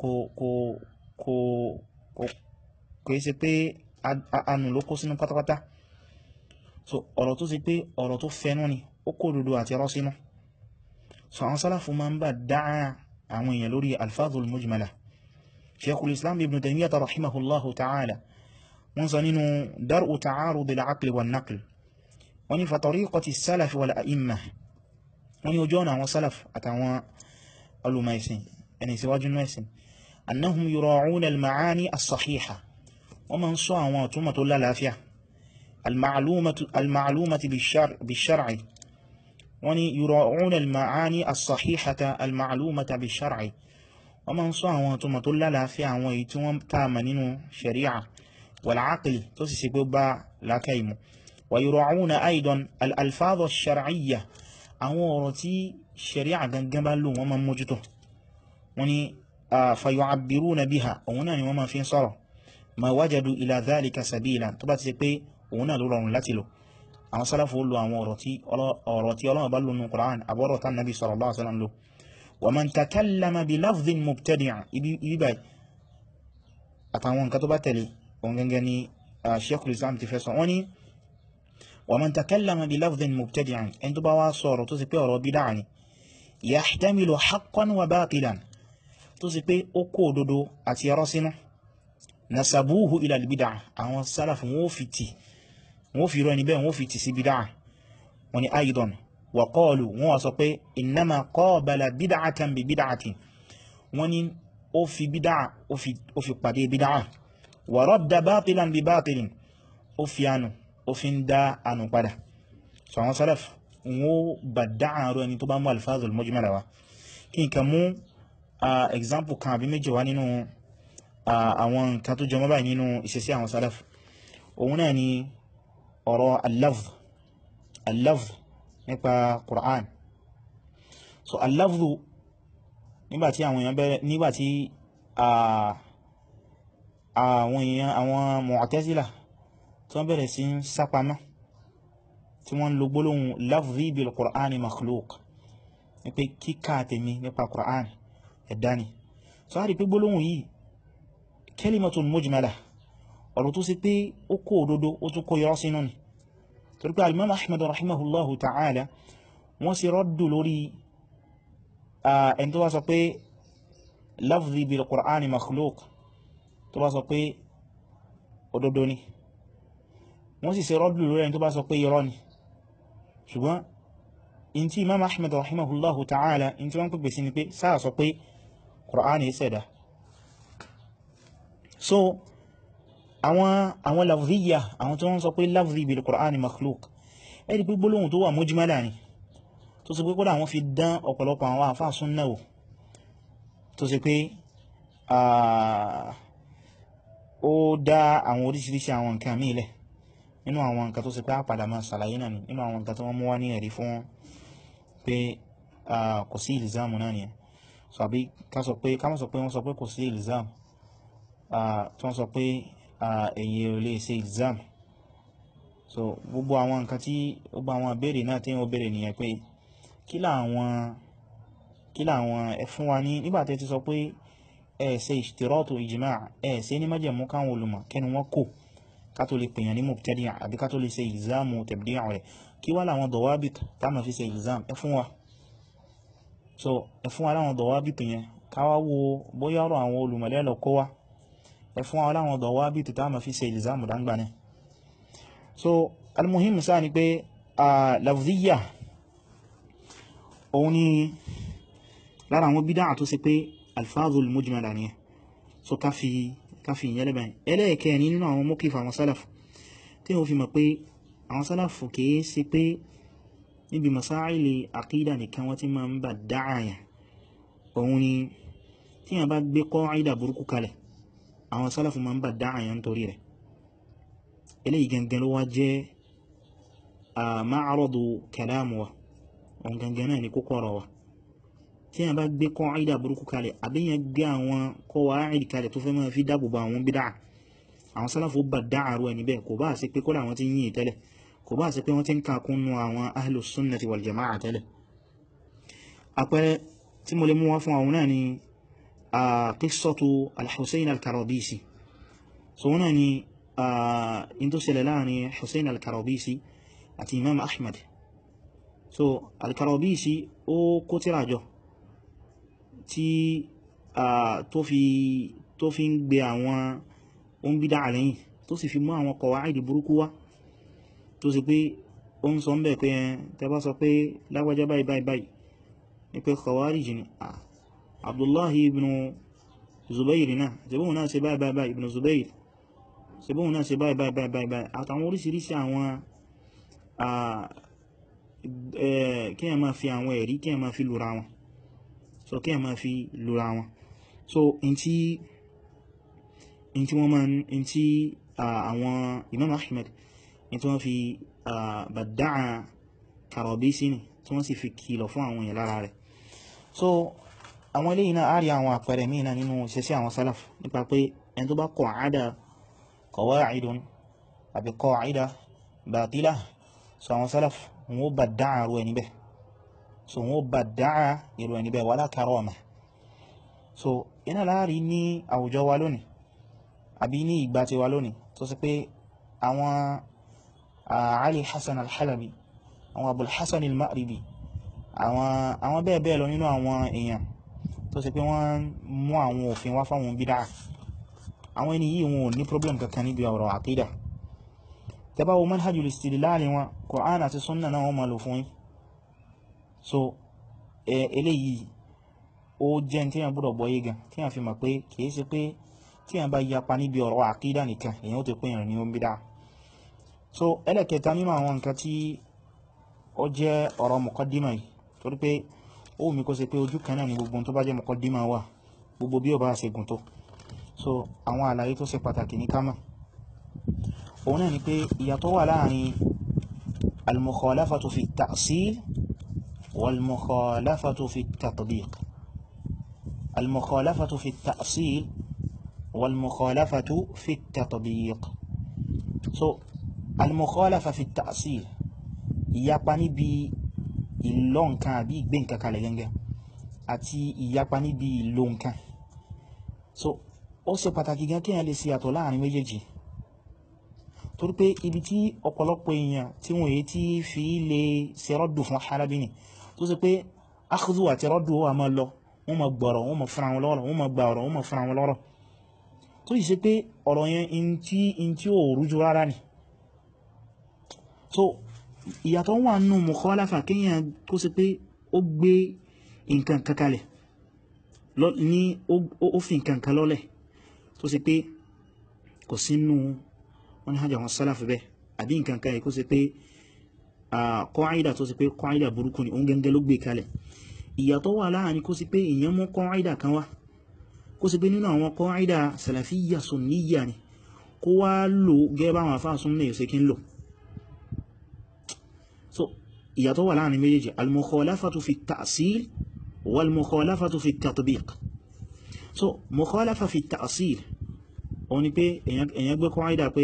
kò ṣe pé anù ló kó sínú pátápátá so ọ̀rọ̀ tó ṣe pé ọ̀rọ̀ tó fẹ́nú ni ó kó dodo àti ọ̀rọ̀ sínú so àwọn sálàfù ma ń bá dáa àwọn èèyàn lórí alfáàzul mujmala sheikhul islam ibn taymiyyah rahimahullahu ta'ala wọ́n sọ nínú dar'u ta'arud al-aql wal naql wọ́n ní fa tariqati salaf wal a'imma wọ́n ní ojú ọ̀nà àwọn salaf àtàwọn alùmọ̀ẹ̀sìn ẹni síwájú mẹ́sìn annahum yura'una al-ma'ani as-sahiha wọ́n ma ń sọ àwọn ọ̀túnmọ̀ tó lálàáfíà al-ma'lumati bi-shar'i wọ́n ní yura'una al-ma'ani as-sahihata al-ma'lumata bi-shar'i wọ́n ma ń sọ àwọn ọ̀túnmọ̀ tó lálàáfíà àwọn èyí tí wọ́n tààmà nínú shari'a wal-aqli tó sì sí pé bá lákàímù wa yura'una aidan al-alfadh ash-shar'iyya àwọn ọ̀rọ̀ tí shari'a gangan bá lò wọ́n ma mójútó wọ́n ní fayu'abbiruna biha òun náà ni wọ́n ma fi ń sọ̀rọ̀ ma wajadu ila dhalika sabila tó bá ti ṣe pé òun náà ló rọrùn láti lò àwọn sálàfò lò àwọn ọ̀rọ̀ tí Ọlọ́run bá lò nínú Qur'an àbọ̀rọ̀ tán nabi sallallahu alaihi wasallam lò wa man takallama bi lafdhin mubtadi'a ibi báyìí àtàwọn nǹkan tó bá tẹ̀lé òun gangan ni Sheikhul Islam ti fẹ́ sọ wọ́n ni wa man takallama bi lafdhin mubtadi'a ẹni tó bá wá sọ̀rọ̀ tó sì pé ọ̀rọ̀ bídà ni yahtamilu haqqan wa batilan tó sì pé ó kó òdodo àti ọ̀rọ̀ sínú nasabuhu ila albid'a àwọn salaf wọ́n fi ti wọ́n fi rọ ní bẹ́ẹ̀ wọ́n fi ti sí bid'a wọ́n ni aidan wa qalu wọ́n wá sọ pé innama qabala bid'atan bi bid'atin wọ́n ni ó fi bid'a ó fi pàdé bid'a wa radda batilan bi batilin ó fi anu ó fi ń dá anu padà so àwọn salaf wọ́n bá dáa rọ ẹni tó bá mú alfazul mujmala wa kí n ka mú example kan àbí méjì wá nínú àwọn nǹkan tó jọmọ́ báyìí nínú ìṣesí àwọn salaf òun náà ni ọ̀rọ̀ al-lafz al-lafz nípa Qur'an so al-lafz nígbàtí àwọn èèyàn bẹ̀rẹ̀ nígbàtí àwọn èèyàn àwọn Mu'tazila tí wọ́n bẹ̀rẹ̀ sí ń sápamọ́ tí wọ́n lo gbólóhùn lafzi bil Qur'ani makhluq ní pé kíkà tèmi nípa Qur'an ẹ̀dá ni so a rí pé gbólóhùn yìí kalimatun mujmala ọ̀rọ̀ tó sì pé ó kó òdodo ó tún kó yọ́ sínú ni torí pé alimam ahmad rahimahullahu ta'ala wọ́n sì rọ́dù lórí ẹni tó bá sọ pé lafzi bil qur'ani makhluq tó bá sọ pé òdodo ni wọ́n sì sì rọ́dù lórí ẹni tó bá sọ pé irọ́ ni ṣùgbọ́n in tí imam ahmad rahimahullahu ta'ala in tí wọ́n pèpè sí ni pé sáà sọ pé qur'ani ṣẹ̀dá so àwọn àwọn lafziya àwọn tí wọ́n sọ pé lafzi bil Qur'ani makhluk ẹ̀rí pé gbólóhùn tó wà mujmala ni tó sì pé kódà wọ́n fi dán ọ̀pọ̀lọpọ̀ àwọn àfáà súnnà wò tó sì pé ó dá àwọn oríṣiríṣi àwọn nǹkan míì lẹ̀ nínú àwọn nǹkan tó sì pé àpàdà máa ṣàlàyé náà ni nínú àwọn nǹkan tó wọ́n mú wá ní ẹ̀rí fún pé kò sí ìlìzámù náà nìyẹn so àbí ká sọ pé ká má sọ pé wọ́n sọ pé kò sí ìlìzámù tí wọ́n sọ pé èyí ò lè ṣe exam so gbogbo àwọn nǹkan tí gbogbo àwọn ìbéèrè náà tí wọ́n béèrè nìyẹn pé kí làwọn kí làwọn ẹ fún wa ní nígbà tí ẹ ti sọ pé ẹ ṣe ìṣtìrọ́tù ìjìmá ẹ ṣe ní májẹ̀mú káwọn olùmọ̀ kẹnu wọn kò ká tó lè pèyàn ní mubtadi' àbí ká tó lè ṣe ìlzámù tabdi' rẹ̀ kí wá láwọn dawabit tá ma fi ṣe ìlzám ẹ fún wa so ẹ fún wa láwọn dawabit yẹn ká wá wo bóyá ọ̀rọ̀ àwọn olùmọ̀lẹ́ lọ kó wá ẹ fún wa láwọn dawabit tá ma fi ṣe ìlzámù dáńgbà náà so almuhim sáà ni pé lafziya òun ni lára àwọn bídá tó ṣe pé alfazul mujmala ni so ká fi ká fi ìyẹn lẹ́bàá ẹlẹ́ẹ̀kẹ́ ní nínú àwọn mọ́kífà àwọn sálàfù tí wọ́n fi mọ̀ pé àwọn sálàfù kìí ṣe pé níbi masáìlì àkídà nìkan wọ́n ti máa ń bà dáàyà òun ni tí wọ́n bá gbé kọ́ìdà burúkú kalẹ̀ àwọn sálàfù máa ń bà dáàyà nítorí rẹ̀ eléyìí gangan ló wá jẹ́ ma'aradu kalamu wa òun gangan náà ni kókó ọ̀rọ̀ wa tí a bá gbé kọ́ìdà burúkú kalẹ̀ àbíyàn gbé àwọn kọ́wàáìdì kalẹ̀ tó fẹ́ máa fi dáàbòbò àwọn bídá àwọn sálàfò bá dáàrú ẹni bẹ́ẹ̀ kò bá sí pé kọ́lá àwọn tí ń yìn tẹ́lẹ̀ kò bá sí pé wọ́n ti ń kàkúnnú àwọn ahlus sunnati wal jama'a tẹ́lẹ̀ àpẹẹrẹ tí mo lè mú wá fún àwọn náà ni qissatu al-Husayn al-Karabisi so wọn náà ni in tó ṣẹlẹ̀ láàrin Husayn al-Karabisi àti Imam Ahmad so al-Karabisi ó kó tírà jọ tí tó fi tó fi ń gbé àwọn ohun bídá àlẹ́yìn tó sì fi mú àwọn kọ̀wàáìdì burúkú wá tó sì pé ó ń sọ ń bẹ̀ pé tẹbá sọ pé lágbàjá báyìí báyìí báyìí ní pé kọ̀wàáìdì ni Abdullahi ibn Zubair náà ṣebóhun náà ṣe báyìí báyìí ibn Zubair ṣebóhun náà ṣe báyìí báyìí báyìí àtàwọn oríṣiríṣi àwọn kí ẹ máa fi àwọn ẹ̀rí kí ẹ máa fi lura wọn so kí ẹ máa fi lura wọn so in tí in tí wọ́n máa in tí àwọn Imam Ahmed in tí wọ́n fi bàdáà Karabisi ni tí wọ́n sì fi kìlọ̀ fún àwọn èèyàn lára rẹ̀ so àwọn eléyìí náà àrí àwọn àpẹẹrẹ míì náà nínú ìṣesí àwọn salaf nípa pé ẹni tó bá qa'ada qawa'idun àbí qa'ida batila so àwọn salaf wọn ó bàdáà rú ẹni bẹ́ẹ̀ so wọ́n bá dáa irú ẹni bẹ́ẹ̀ wala karama so iná láàrí ní àwùjọ wa lónìí àbí ní ìgbà tí wa lónìí tó sì pé àwọn Ali Hassan al-Halabi àwọn Abul Hassan al-Ma'ribi àwọn bẹ́ẹ̀ bẹ́ẹ̀ lọ nínú àwọn èèyàn tó sì pé wọ́n mú àwọn òfin wá fáwọn bídá àwọn ẹni yìí wọn ò ní problem kankan níbi ọ̀rọ̀ àkídà tẹ́bá wo manhajul istidlal wọn Qur'an àti sunna náà wọ́n máa lò fún yín so eléyìí ó jẹ́ tí yàn gbọ́dọ̀ gbọ́yé gan tí yàn fi mọ̀ pé kìí ṣe pé tí yàn bá yapa níbi ọ̀rọ̀ àkídà nìkan èyàn ó ti pín ìrìn ní omi dáa so ẹlẹ́kẹta nínú àwọn nǹkan tí ó jẹ́ ọ̀rọ̀ muqaddima yìí torí pé ó wù mí kó ṣe pé ojú kan náà ni gbogbo tó bá jẹ́ muqaddima wà gbogbo bí ó bá ṣe gùn tó so àwọn àlàyé tó ṣe pàtàkì ní kámà òun náà ni pé ìyàtọ̀ wà láàrin al-mukhalafatu fi at-ta'sil والمخالفة في التطبيق المخالفة في التأصيل والمخالفة في التطبيق so المخالفة في التأصيل ìyapa níbi ìlò nǹkan àbí ìgbé nǹkan kalẹ̀ gẹ́gẹ́ àti ìyapa níbi ìlò nǹkan so ó ṣe pàtàkì gan kí èèyàn lè ṣe àtọ̀ láàrin méjèèjì torí pé ibi tí ọ̀pọ̀lọpọ̀ èèyàn tí wọ́n èyí tí fi lè ṣe rọ́dù fún Halabi ni tó ṣe pé akhdhu àti rọ́dù wà máa lọ wọ́n máa gbọ́rọ̀ wọ́n máa fúnra wọn lọ́rọ̀ wọ́n máa gba ọ̀rọ̀ wọ́n máa fúnra wọn lọ́rọ̀ tó yìí ṣe pé ọ̀rọ̀ yẹn in tí in tí ó rújú rárá ni so ìyàtọ̀ wà nù mukhalafa kéèyàn tó ṣe pé ó gbé nǹkan kankalẹ̀ ní ó fi nǹkan kan lọ́lẹ̀ tó ṣe pé kò sínú wọ́n ní hajj àwọn sálàfù bẹ́ àbí nǹkan kan kó ṣe pé kọ́ìdà tó ṣe pé kọ́ìdà burúkú ni òun gẹ́gẹ́ ló gbé kalẹ̀ ìyàtọ̀ wà láàrin kó ṣe pé èèyàn mú kọ́ìdà kan wá kó ṣe pé nínú àwọn kọ́ìdà sàlàfíyà sunniya ni kó wá lò gẹ́gẹ́ bá àwọn afá súnnà yóò ṣe kí ń lò so ìyàtọ̀ wà láàrin méjèèjì al-mukhalafatu fi at-ta'sil wal-mukhalafatu fi at-tatbiq so mukhalafa fi at-ta'sil òun ni pé èyàn gbé kọ́ìdà pé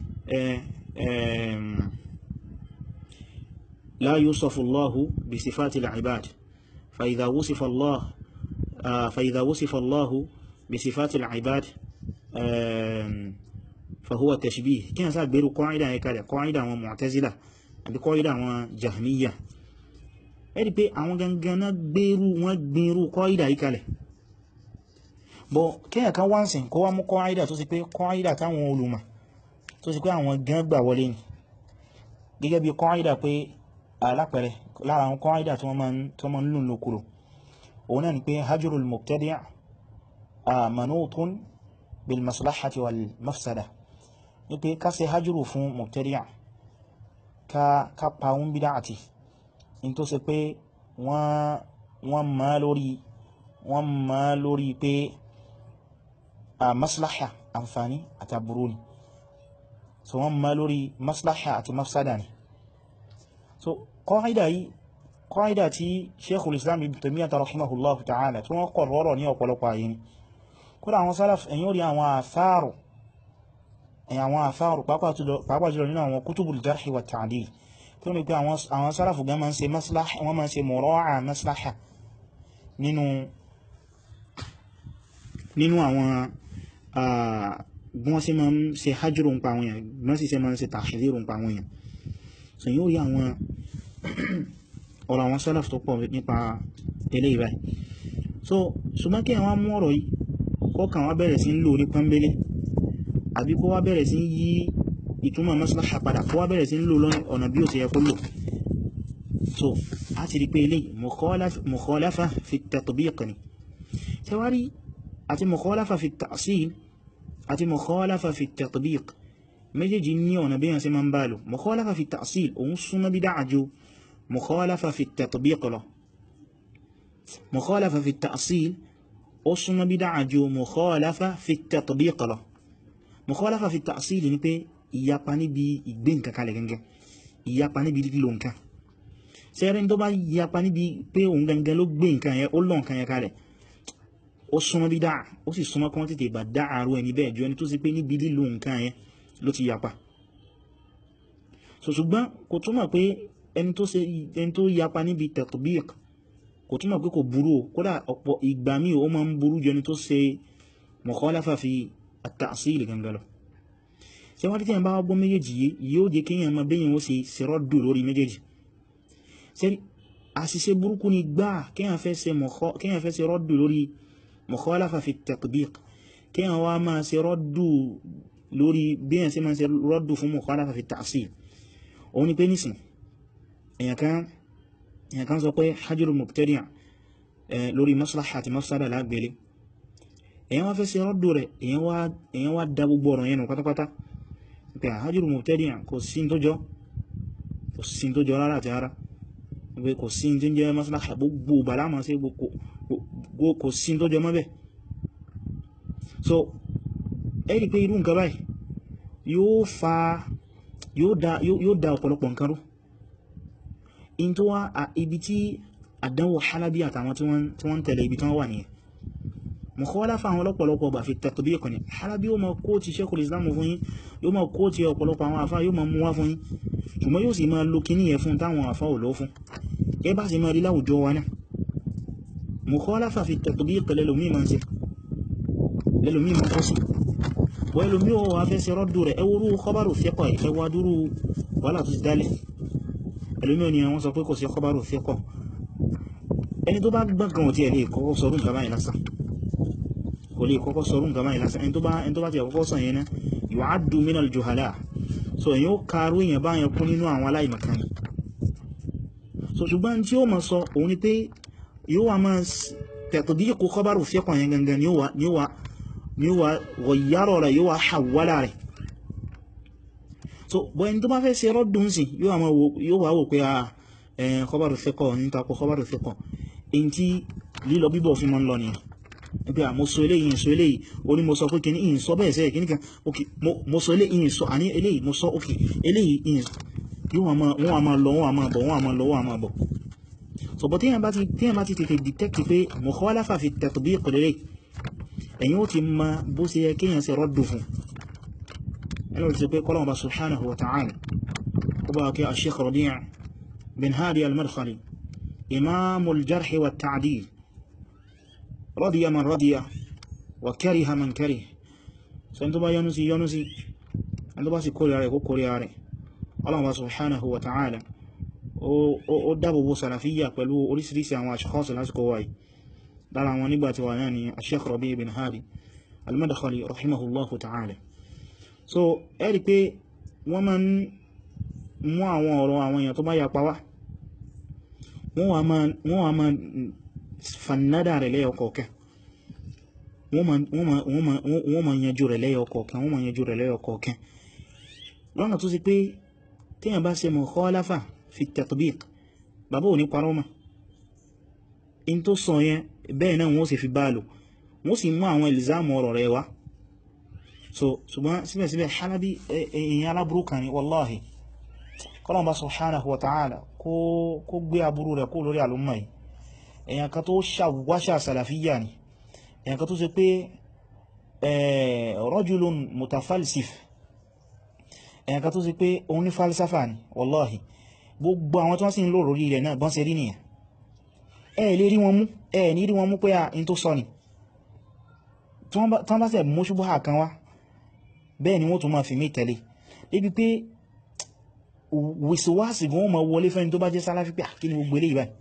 la yusafu Allahu bi sifati al-ibad fa idha wusifa Allah fa idha wusifa Allahu bi sifati al-ibad fahuwa tashbih kí yàn sá gbèrú kọ́ìdà yẹ kalẹ̀ kọ́ìdà àwọn mu'tazila àbí kọ́ìdà àwọn jahmiya ẹ̀rí pé àwọn gangan náà gbèrú wọ́n gbèrú kọ́ìdà yí kalẹ̀ bọ̀ kíyàn kan wá ń sìn kó wá mú kọ́ìdà tó sì pé kọ́ìdà táwọn olùmọ̀ tó sì pé àwọn gan gbà wọlé ni gẹ́gẹ́ bí kọ́ìdà pé alápẹ̀rẹ̀ lára àwọn kọ́ìdà tó máa ń lò lókùrò òun náà ni pé hajjurul mubtadi' manutun bil maslahati wal mafsada ní pé ká ṣe hajjuru fún mubtadi' ká pa ń bid'ati in tó ṣe pé wọ́n ma lórí wọ́n ma lórí pé a maslaha àǹfàní àti aburú ni so wọ́n ma lórí maslaha àti mafsada ni so kọ́ìdà yìí kọ́ìdà tí sheikhul islam ibn taymiyyah rahimahullah ta'ala tí wọ́n kọ̀ rọrọ̀ ní ọ̀pọ̀lọpọ̀ ayé ni kódà àwọn salaf ẹ̀yìn orí àwọn àfáàrù ẹ̀yìn àwọn àfáàrù pàápàá jùlọ nínú àwọn kutubul jarhi wa ta'dil tí ó ní pé àwọn sálàfù gan máa ń ṣe maslaha wọ́n máa ń ṣe mura'a maslaha nínú nínú àwọn gbọ́n sí máa ń ṣe hajjúrò ń pa àwọn èèyàn gbọ́n sí máa ń ṣe tahdhiru ń pa àwọn èèyàn so yóò rí àwọn ọ̀rọ̀ àwọn sálàfù tó pọ̀ nípa eléyìí báyìí so ṣùgbọ́n kí àwọn mú ọ̀rọ̀ yìí kọ́kàn wá bẹ̀rẹ̀ sí ń lò ní pọ́nbélé àbí kó wá bẹ̀rẹ̀ sí yí ìtumọ̀ maslaha padà kó wá bẹ̀rẹ̀ sí ń lò lọ́nà ọ̀nà bí ó ti yẹ kó lò so a ti rí pé ilé mukhalafa fi tatbiq ni tẹwárí àti mukhalafa fi ta'sil àti mukhalafa fi tatbiq méjèèjì ní ọ̀nà bí yàn sí máa ń bá lò mukhalafa fi ta'sil òun súnmọ́ bí dáàjò mukhalafa fi tatbiq lọ mukhalafa fi ta'sil ó súnmọ́ bí dáàjò mukhalafa fi tatbiq lọ mukhalafa fi ta'sil ni pé ìyapa níbi ìgbé nǹkan kalẹ̀ gangan ìyapa níbi lílo nǹkan sẹ́rẹ́ tó bá ìyapa níbi pé òun gangan ló gbé nǹkan yẹn ó lọ nǹkan yẹn kalẹ̀ ó súnmọ́ bí dáa ó sì súnmọ́ kí wọ́n tètè bá dá àrú ẹni bẹ́ẹ̀ ju ẹni tó sì pé níbi lílo nǹkan yẹn ló ti yapa so ṣùgbọ́n kò túmọ̀ pé ẹni tó ṣe ẹni tó yapa níbi tatbiq kò túmọ̀ pé kò burú kódà ọ̀pọ̀ ìgbà míì ó máa ń burú ju ẹni tó ṣe mukhalafa fi at-ta'sil gangan lọ ṣe wá títí ẹ̀ bá gbọ́ méjèèjì yìí yóò jẹ́ kí èèyàn máa bẹ́yìn ó ṣe ṣèrọ́dù lórí méjèèjì ṣe àṣìṣe burúkú ni gbá kíyàn fẹ́ ṣe rọ́dù lórí mukhalafa fi tatbiq kíyàn wá máa ṣe rọ́dù lórí bíyàn sí máa ṣe rọ́dù fún mukhalafa fi ta'sil òun ni pé nísìn èyàn kan sọ pé hajjurul mubtadi' lórí maslaha àti mafsada lágbèlé èyàn wá fẹ́ ṣe rọ́dù rẹ̀ èyàn wá dá gbogbo ọ̀rọ̀ yẹn nù pátápátá pé hajjurul mubtadi' kò sí tó jọ kò sí tó jọ rárá àti rárá pé kò sí tí ń jẹ́ maslaha gbogbo bàlá ma sí kò sí tó jọ mọ́bẹ̀ so ẹ́rì pé irú nǹkan báyìí yóò fa yóò dá ọ̀pọ̀lọpọ̀ nǹkan rú in tó wá ibi tí àdánwò halabi àtàwọn tí wọ́n tẹ̀lé ibi tí wọ́n wà nìyẹn mukhalafa àwọn ọlọ́pọ̀lọpọ̀ bà fi tatbiq ní halabi yóò ma kó ti Sheikhul Islam fún yín yóò ma kó ti ọ̀pọ̀lọpọ̀ àwọn àfá yóò ma mú wá fún yín ṣùgbọ́n yóò sì ma lo kíní yẹ fún táwọn àfá ò lọ fún ẹ bá sì ma rí láwùjọ wa náà mukhalafa fi tatbiq lẹ́lòmí ma ń ṣe lẹ́lòmí ma kọ́ sí wọ́n lẹ́lòmí ò wá fẹ́ ṣe rọ́dù rẹ̀ ẹwúrú khabaru thiqa ẹwà dúró wàhálà tó ti dálẹ̀ ẹlòmí ò ní àwọn sọ pé kò sí khabaru thiqa ẹni tó bá gbọ́ngàn ò tí ẹ̀ lè kọ́kọ́ sọ nǹkan báyìí lásán kò lè kọ́kọ́ sọ nǹkan báyìí lásán ẹni tó bá ti kọ́kọ́ sọ yẹn náà yu'addu min al-juhala so èyí ó kàrú èyàn báyẹn kún nínú àwọn aláìmọ̀kan so ṣùgbọ́n tí ó ma sọ òun ni pé yóò wà máa tatbiqu khabaru thiqa yẹn gangan ni ó wà ghayyara rẹ̀ yóò wà hawwala rẹ̀ so bọ́ ẹni tó bá fẹ́ ṣe rọ́dùn sí yóò wà wò pé a khabaru thiqa ní takò khabaru thiqa èyí tí lílọ bíbọ̀ fi mọ́ ń lọ nìyẹn pé mo sọ eléyìí ìsọ eléyìí o ní mo sọ pé kìí ìyìn sọ bẹ́ẹ̀ sẹ́yẹ̀ kìí kan ok mo sọ eléyìí ìyìn sọ àní eléyìí mo sọ ok eléyìí ìyìn yíò wọ́n a máa lọ wọ́n a máa bọ̀ wọ́n a máa lọ wọ́n a máa bọ̀ so bọ̀ tíyàn bá ti tètè detect pé mukhalafa fi tatbiq lélẹ̀ ẹ̀yin ó ti ma bó ṣe yẹ kéèyàn ṣe rọ́dù fún ẹni ó ti pé kọ́lọ́wọ́n bá subhanahu wa ta'ala ó bá kí Sheikh Rabi' bin Hadi al-Madkhali imamul jarh wa ta'dil رضي من رضي وكره من كره سنتو با يونسي يونسي ẹni tó bá sì kórìíra rẹ̀ kó kórìíra rẹ̀ Allah subhanahu wa ta'ala ó dábòbò salafiyya pẹ̀lú orísìírísìí àwọn ashkhas lásìkò wáyé lára wọn nígbàtí wà náà ni Sheikh Rabi' bin Hadi al-Madkhali rahimahullahu ta'ala so ẹ́rì pé wọ́n ma ń mú àwọn ọ̀rọ̀ àwọn èèyàn tó bá yapa wá wọ́n wà máa fannada rẹ̀ lẹ́yọ kọ̀ọ̀kan wọ́n ma yanjú rẹ̀ lẹ́yọ kọ̀ọ̀kan wọ́n ma yanjú rẹ̀ lẹ́yọ kọ̀ọ̀kan lọ́nà tó sì pé tíyàn bá ṣe mukhalafa fi tatbiq bàbá ò ní parọ́ mọ́ in tó sọ yẹn bẹ́ẹ̀ náà wọ́n sì fi bá lò wọ́n sì mú àwọn ìlìzámù ọ̀rọ̀ rẹ̀ wá so ṣùgbọ́n síbẹ̀síbẹ̀ Halabi èyàn aláburú kan ni wallahi kọ́lọ̀n bá subhanahu wa ta'ala kó gbé aburú rẹ̀ kó lórí àlúmọ̀ yìí èyàn kan tó ṣàwáṣà salafiyya ni èyàn kan tó ṣe pé rajulun mutafalsif èyàn kan tó ṣe pé òun ní falsafa ni wallahi gbogbo àwọn tó wọ́n sì ń lò lórí rẹ̀ náà bọ́n ṣe rí nìyàn ẹ lè rí wọn mú ẹ ní rí wọn mú pé à in tó sọ ni tí wọ́n bá ṣe mú ṣubú àkan wá bẹ́ẹ̀ ni wọ́n tún máa fi mí tẹ̀lé débi pé wìsíwáàsì gan ma wọlé fẹ́ni tó bá jẹ́ sálàfí pé kí ni gbogbo eléyìí báyìí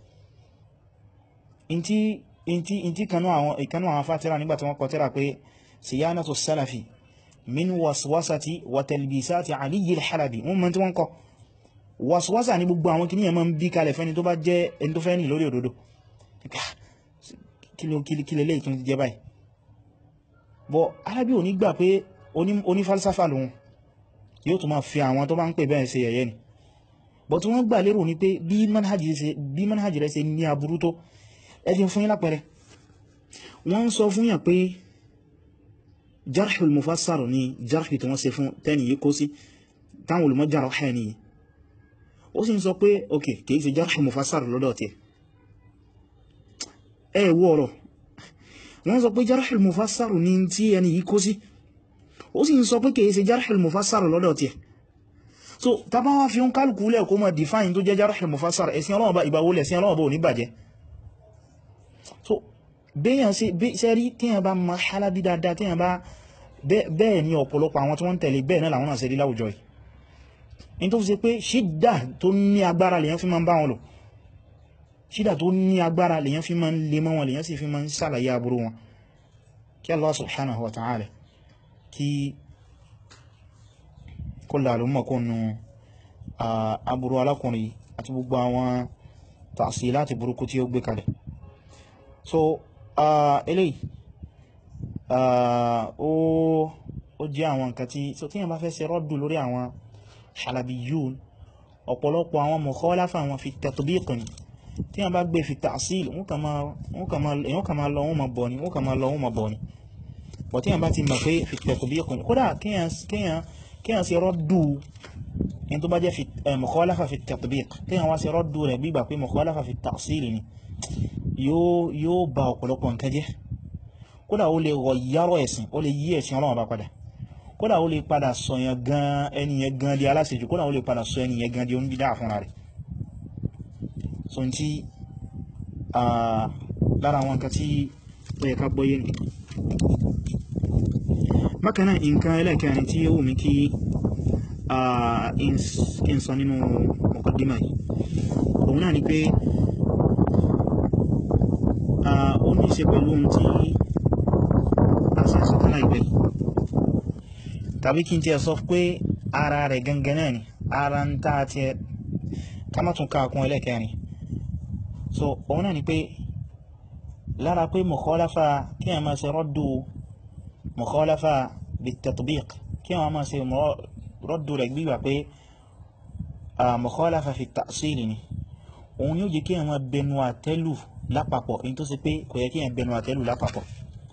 in tí kanú àwọn fátírà nígbàtí wọ́n kọ tírà pé siyanatu sálàfí min waswasati wa talbisati aliyyil halabi wọ́n mọ́ tí wọ́n kọ waswasa ní gbogbo àwọn kìníyàn máa ń bí kalẹ̀ fẹ́ni tó bá jẹ́ ẹni tó fẹ́ ní lórí òdodo kí lè lè tún jẹ báyìí bọ́ alábí ò ní gbà pé oní falsafa lòun yóò tún máa fi àwọn tó bá ń pè bẹ́ẹ̀ ṣe yẹ̀yẹ́ ni bọ́ tí wọ́n gbà lérò ní pé bí manhaj rẹ̀ ṣe ní aburú tó ẹjìn fún yín lápẹẹrẹ wọ́n ń sọ fún yàn pé jarhul mufassar ni jarhi tí wọ́n ṣe fún tẹ́ni yìí kó sí táwọn olùmọ̀ jarh ọ̀hẹ́ ni ó sì ń sọ pé ok kìí ṣe jarhul mufassar lọ́dọ̀ tí ẹ wọ́ ọ̀rọ̀ wọ́n sọ pé jarhul mufassar ni tí ẹni yìí kó sí ó sì ń sọ pé kìí ṣe jarhul mufassar lọ́dọ̀ tí so tàbá wá fi ń kálùkù lẹ̀ kó mọ̀ define tó jẹ́ jarhul mufassar ẹ̀sìn ọlọ́wọ́ bá ìgbàwó lẹ̀ sí ọlọ́wọ́ bá ò ní bàjẹ́ so bẹ́yàn sí sẹ́rí tíyàn bá ma Halabi dáadáa tíyàn bá bẹ́ẹ̀ ni ọ̀pọ̀lọpọ̀ àwọn tí wọ́n tẹ̀lé bẹ́ẹ̀ náà làwọn náà ṣe rí láwùjọ yìí in tó fi ṣe pé ṣídà tó ní agbára lèyàn fi máa ń bá wọn lò ṣídà tó ní agbára lèyàn fi máa ń lè mọ́ wọn lèyàn sì fi máa ń sàlàyé aburú wọn kí Allah subhanahu wa ta'ala kí kó làlú mọ̀kúnnù aburú alákùnrin àti gbogbo àwọn ta'silati burúkú tí ó gbé kalẹ̀ so eléyìí ó jẹ́ àwọn nǹkan tí so tí yẹn bá fẹ́ ṣe rọ́dù lórí àwọn Halabiyun ọ̀pọ̀lọpọ̀ àwọn mukhalafa wọn fi tatbiq ni tí yẹn bá gbé fi ta'sil wọ́n kà máa lọ wọ́n ma bọ̀ ni wọ́n kà máa lọ wọ́n ma bọ̀ ni bọ̀ tí yẹn bá ti mọ̀ pé fi tatbiq ni kódà kíyàn ṣe rọ́dù in tó bá jẹ́ mukhalafa fi tatbiq kíyàn wá ṣe rọ́dù rẹ̀ bí gbà pé mukhalafa fi ta'sil ni yóò bá ọ̀pọ̀lọpọ̀ nǹkan jẹ́ kódà ó lè rọ̀ yárọ̀ ẹ̀sìn ó lè yí ẹ̀sìn Ọlọ́run bá padà kódà ó lè padà sọ yẹn gan ẹniyẹn gan di aláṣejù kódà ó lè padà sọ ẹniyẹn gan di oníbídá fúnra rẹ̀ so n tí lára àwọn nǹkan tí ó yẹ ká gbọ́yé ni bákanáà nǹkan ẹlẹ́kẹrin tí ó wù mí kí n sọ nínú muqaddimah yìí òun náà ni pé ó ní ṣe pẹ̀lú ohun tí a ṣe sọ tánà ìgbẹ̀ tàbí kí n tí ẹ sọ pé ara rẹ̀ gangan náà ni ara ń tàà tí ẹ kámátún káàkún ẹlẹ́kẹrin so òun náà ni pé lára pé mukhalafa kí a máa ṣe rọ́dù mukhalafa bit-tatbiq kí a máa ṣe rọ́dù rẹ̀ gbígbà pé mukhalafa fi ta'sil ni òun yóò jẹ́ kí a máa bẹnu àtẹ́lù lápapọ̀ in tó sì pé kò yẹ kí yẹn bẹnu àtẹ́lù lápapọ̀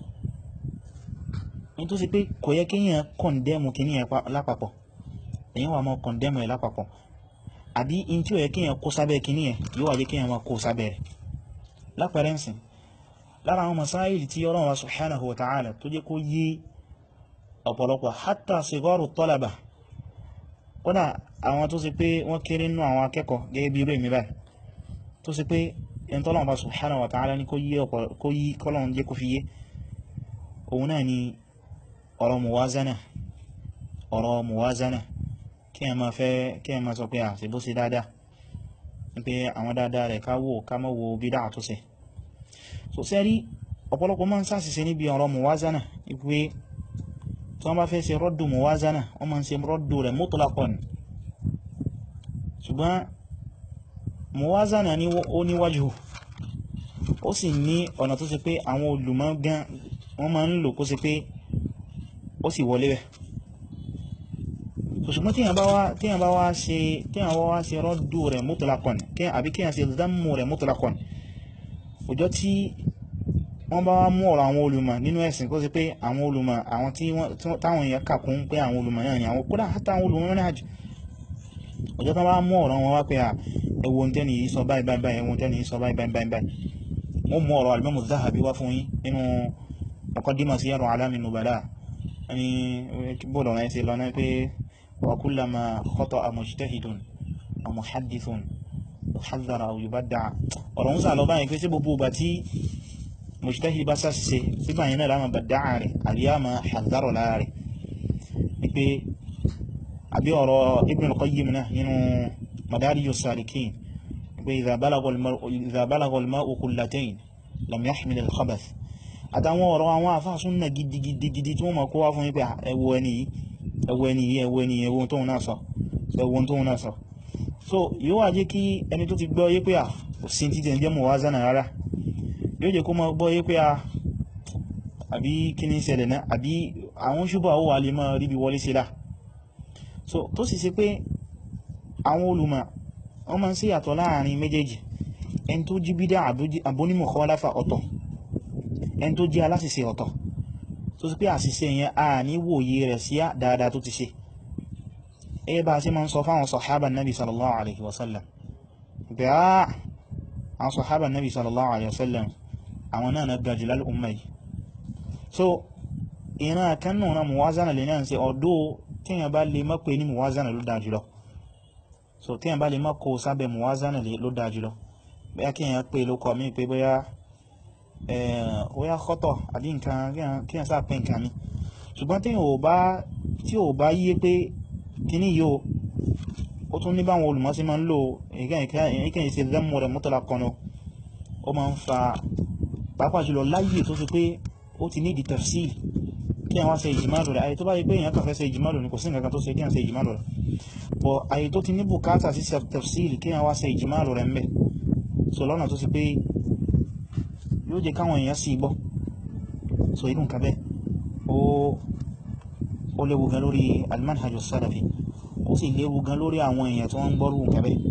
in tó sì pé kò yẹ kí yẹn kọ̀ndẹ́mù kí ní yẹn lápapọ̀ èyàn wà mọ́ kọ̀ndẹ́mù ẹ̀ lápapọ̀ àbí in tí ó yẹ kí yẹn kó sábẹ́ kí ní yẹn yóò wà jẹ́ kí yẹn máa kó sábẹ́ rẹ̀ lápẹẹrẹ ńsìn lára àwọn masáìlì tí Ọlọ́run wa subhanahu wa ta'ala tó jẹ́ kó yé ọ̀pọ̀lọpọ̀ hatta sigaru talaba kódà àwọn tó sì pé wọ́n kéré nínú àwọn akẹ́kọ̀ọ́ gẹ́gẹ́ bí irú èmi báyìí tó sì pé ẹni tọ́lọ́wọ́ bá subhanahu wa ta'ala ní kó yí kọ́lọ̀un jẹ́ kó fi yé òun náà ni ọ̀rọ̀ muwazana ọ̀rọ̀ muwazana kí ẹ máa fẹ́ kí ẹ máa sọ pé à sí bó sí dáadáa pé àwọn dáadáa rẹ̀ ká wò ká mọ́ wo bídá tó ṣe so sẹ́rí ọ̀pọ̀lọpọ̀ máa ń ṣàṣìṣe níbi ọ̀rọ̀ muwazana wípé tí wọ́n bá fẹ́ ṣe rọ́dù muwazana wọ́n máa ń ṣe rọ́dù rẹ̀ mutlaqan ṣùgbọ́n muwazana ní ó níwájú ó sì ní ọ̀nà tó ṣe pé àwọn olùmọ̀ gan wọ́n máa ń lò kó ṣe pé ó sì wọlé bẹ̀ ṣùgbọ́n tí yàn bá wá ṣe tí yàn bá wá ṣe rọ́dù rẹ̀ mutlaqan àbí kí yàn ṣe dhammu rẹ̀ mutlaqan ọjọ́ tí wọ́n bá wá mú ọ̀rọ̀ àwọn olùmọ̀ nínú ẹ̀sìn kó sí pé àwọn olùmọ̀ àwọn tí táwọn èèyàn kàkún pé àwọn olùmọ̀ náà ni àwọn kódà hátà àwọn olùmọ̀ náà jù ọjọ́ tán bá mú ọ̀rọ̀ wọn wá pé à ẹwọ tẹ́ni yìí sọ báyìí báyìí ẹwọ tẹ́ni yìí sọ báyìí báyìí báyìí wọ́n mú ọ̀rọ̀ al-Imam Zahabi wá fún yín nínú Muqaddimah Siyar A'lam an-Nubala ẹni bọ́ọ̀lù ọ̀rọ̀ ẹ̀sìn lọ́nà pé wa kullama khata'a mujtahidun aw muhaddithun yuhadhdhar aw yubadda' ọ̀rọ̀ ń sà lọ báyìí pé sí gbogbo ìgbà tí mujtahid bá sáṣìṣe sígbà yẹn náà láàmà bàdáà rẹ̀ àríyàmà hadharo lára rẹ̀ ní pé àbí ọ̀rọ̀ Ibn al-Qayyim náà nínú Madarij as-Salikin pé idha balagha al-ma'u qullatayn lam yahmil al-khabath àtàwọn ọ̀rọ̀ àwọn àfáà súnnà gidigidigidi tí wọ́n mọ̀ kó wá fún wípé ẹwọ ẹni yìí ẹwọ ẹni yìí ẹwọ ẹni ẹwọ tóun náà sọ ẹwọ tóun náà sọ so yóò wá jẹ́ kí ẹni tó ti gbọ́ yé pé à kò sí títẹ̀ jẹ́ muwazana rárá yóò jẹ́ kó máa gbọ́ yé pé a àbí kí ní ṣẹlẹ̀ náà àbí àwọn ṣùgbọ́n àwọ́ alẹ́ máa ríbi wọlé sílá so tó sì ṣe pé àwọn olùmọ̀ wọ́n máa ń ṣe yàtọ̀ láàrin méjèèjì ẹni tó jí bídá àbónímọ̀ khalafa ọ̀tọ̀ ẹni tó jí aláṣìṣe ọ̀tọ̀ tó sì pé àṣìṣe yẹn a ní wòye rẹ̀ sí dáadáa tó ti ṣe ẹ bá ṣe máa ń sọ fáwọn sọ̀hábà nabi sallallahu alaihi wasallam pé á àwọn sọ̀hábà nabi sallallahu alaihi wasallam àwọn náà na gajì lál'umma yìí so ìran kanú na muwazana lè náà ṣe ọdọ́ tíyàn bá lè mọ́pẹ́ ní muwazana ló dájú lọ so tíyàn bá lè mọ́kọ sábẹ̀ muwazana ló dájú lọ bóyá kíyàn pé ló kọ mí pé bóyá bóyá kọ́tọ̀ àbí nǹkan kíyàn sáà pé nǹkan mi ṣùgbọ́n tí ò bá yíé pé kíní yóò ó tún ní báwọn olùmọ̀ sí máa ń lò ìkẹyìn ìṣe lẹ́mù rẹ̀ mutlaqan ó máa ń fa pàápàá jùlọ láyé tó fi pé ó ti ní ìdí tafsil kí àwọn ṣe ìjìmálò rẹ̀ ayé tó bá yí pé èèyàn kàn fẹ́ ṣe ìjìmálò ní kò sí nǹkan tó ṣe kí àwọn ṣe ìjìmálò rẹ̀ bọ̀ ayé tó ti ní bùkátà sí tafsil kí àwọn ṣe ìjìmálò rẹ̀ mbẹ̀ so lọ́nà tó sì pé yóò jẹ́ káwọn èèyàn sì gbọ́ so irú nǹkan bẹ́ẹ̀ ó léwu gan lórí al-manhaj as-salafi ó sì léwu gan lórí àwọn èèyàn tó ń gbọ́rù nǹkan bẹ́ẹ̀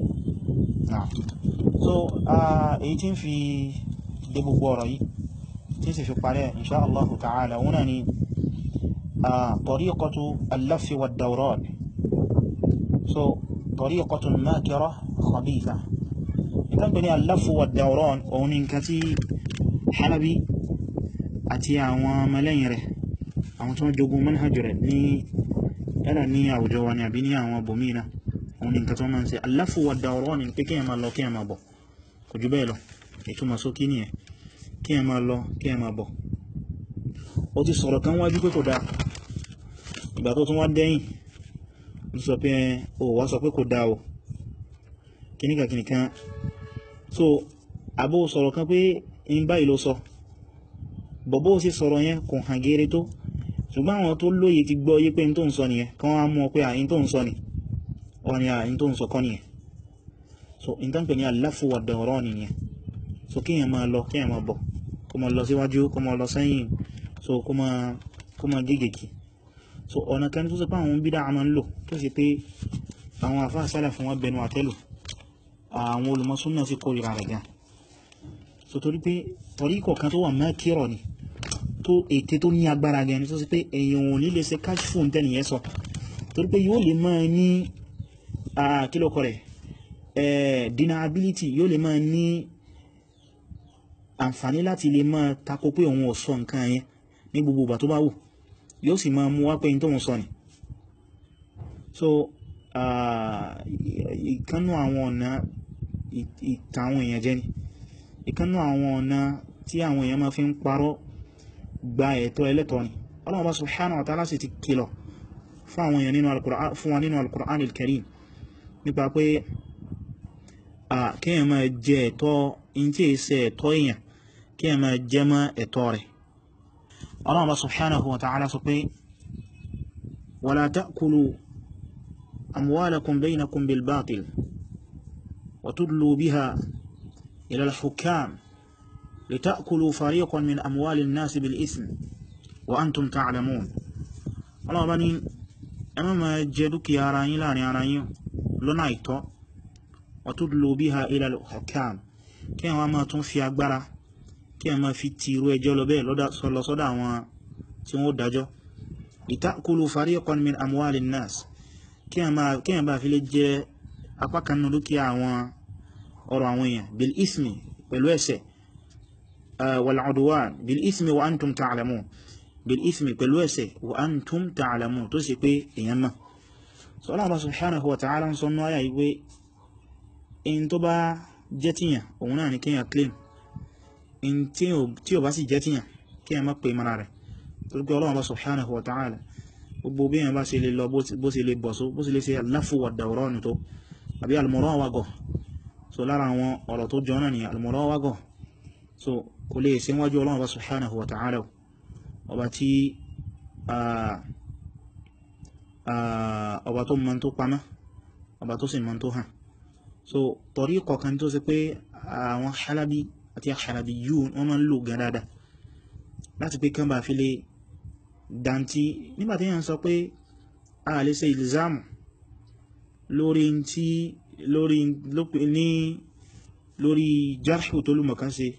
so èyí tí ń fi dé gbogbo ọ̀rọ̀ yìí tí sì fi parẹ́ insha Allah ta'ala wọ́n ni tariqatu al-laffi wad-dawran so tariqatu makira khabitha ìtàn pé ní al-laffu wad-dawran òun ni nǹkan tí Halabi àti àwọn ọmọlẹ́yìn rẹ̀ àwọn tó ń jogun manhaj rẹ̀ ní yálà ní àwùjọ wa ni àbí ní àwọn bòmínà òun ni nǹkan tó máa ń ṣe al-laffu wad-dawran ni pé kí ẹ máa lọ kí ẹ máa bọ̀ kò jù bẹ́ẹ̀ lọ ìtumọ̀ sókí nìyẹn kí ẹ máa lọ kí ẹ máa bọ̀ ó ti sọ̀rọ̀ kan wájú pé kò dáa ìgbà tó tún wá dẹ́yìn ó sọ pé ó wá sọ pé kò dáa o kìníkà kìníkan so àbó sọ̀rọ̀ kan pé in báyìí ló sọ bọ̀bọ́ sí sọ̀rọ̀ yẹn kò hàn gẹ́rẹ́ tó ṣùgbọ́n àwọn tó lóye ti gbọ́ yé pé in tó ń sọ nìyẹn kan wá mú ọ pé àyín tó ń sọ ni wọ́n ni àyín tó ń sọ kọ́ nìyẹn so in tán pè ní al-laffu wad-dawran nìyẹn so kí èèyàn máa lọ kí èèyàn máa bọ̀ kó máa lọ síwájú kó máa lọ sẹ́yìn so kó máa kó máa gégèkì so ọ̀nà kan tó sì pé àwọn bídá a máa ń lò tó sì pé àwọn àfáà sálà fún wọn bẹnu àtẹ́lù àwọn olùmọ́súnnà sí kórìíra rẹ̀ gan so torí pé torí kọ̀ọ̀kan tó wà mẹ́kírọ̀ ni tó ète tó ní agbára gan ni tó sì pé èèyàn ò ní lè ṣe cash phone tẹ́nì yẹn sọ torí pé yóò lè máa ní kílòkọ rẹ̀ deniability yóò lè máa ní àǹfàní láti lè máa takò pé òun ò sọ nǹkan yẹn ní gbogbo ìgbà tó bá wù yóò sì máa mú wá pé tó ń sọ ni so ìkánú àwọn ọ̀nà ìta àwọn èèyàn jẹ́ ni ìkánú àwọn ọ̀nà tí àwọn èèyàn máa fi ń parọ́ gba ẹ̀tọ́ ẹlẹ́tọ́ ni Ọlọ́run bá subhanahu wa ta'ala sì ti kìlọ̀ fún àwọn èèyàn nínú al-Qur'an fún wa nínú al-Qur'an al-Karim nípa pé à kíyàn máa jẹ ẹ̀tọ́ in tí èsẹ ẹ̀tọ́ èèyàn kíyàn máa jẹ mọ́ ẹ̀tọ́ rẹ̀ Allah subhanahu wa ta'ala sọ pé wala ta'kulu amwalakum baynakum bil batil wa tudlu biha ila al-hukam litakulu fariqan min amwali an-nas bil ism wa antum ta'lamun Allah bá ní ẹ má máa jẹ dúkìá ara yín láàrin ara yín lọ́nà àìtọ́ wa tudlu biha ila al-hukam kí wọ́n máa tún fi agbára kí wọ́n máa fi ti irú ẹjọ́ lọ bẹ́ẹ̀ lọ sọ́dọ̀ àwọn tí wọ́n dájọ́ litakulu fariqan min amwali an-nas kí wọ́n bá fi lè jẹ apá kan nínú dúkìá àwọn ọrọ̀ àwọn èèyàn bil ismi pẹ̀lú ẹ̀ṣẹ̀ wal udwan bil ismi wa antum ta'lamun bil ismi pẹ̀lú ẹ̀ṣẹ̀ wa antum ta'lamun tó sì pé èèyàn mọ̀ so Allah subhanahu wa ta'ala ń sọ nú ayà ìwé in tó bá jẹ́ tíyàn òun náà ni kíyàn claim in tí ò bá sì jẹ́ tíyàn kíyàn má pè mara rẹ̀ tó gbé Allah subhanahu wa ta'ala gbogbo bí yàn bá ṣe lè lọ bó ṣe lè bọ̀ so bó ṣe lè ṣe al-lafu wa ad-dawran tó àbí al-murawagah so lára àwọn ọ̀rọ̀ tó jọ náà ni al-murawagah so kò lè ṣe wájú Allah subhanahu wa ta'ala ọba tí ọba tó mọ́ tó pamọ́ ọba tó sì mọ́ tó hàn so torí kọ̀kan tó ṣe pé àwọn halabi àti halabi yíò wọ́n máa ń lò gan dáadáa láti pé kán bá fi lè dántí nígbàtí yàn sọ pé a lè ṣe ìlzámù lórí tí lórí ní lórí jarhu tó lùmọ̀ kan ṣe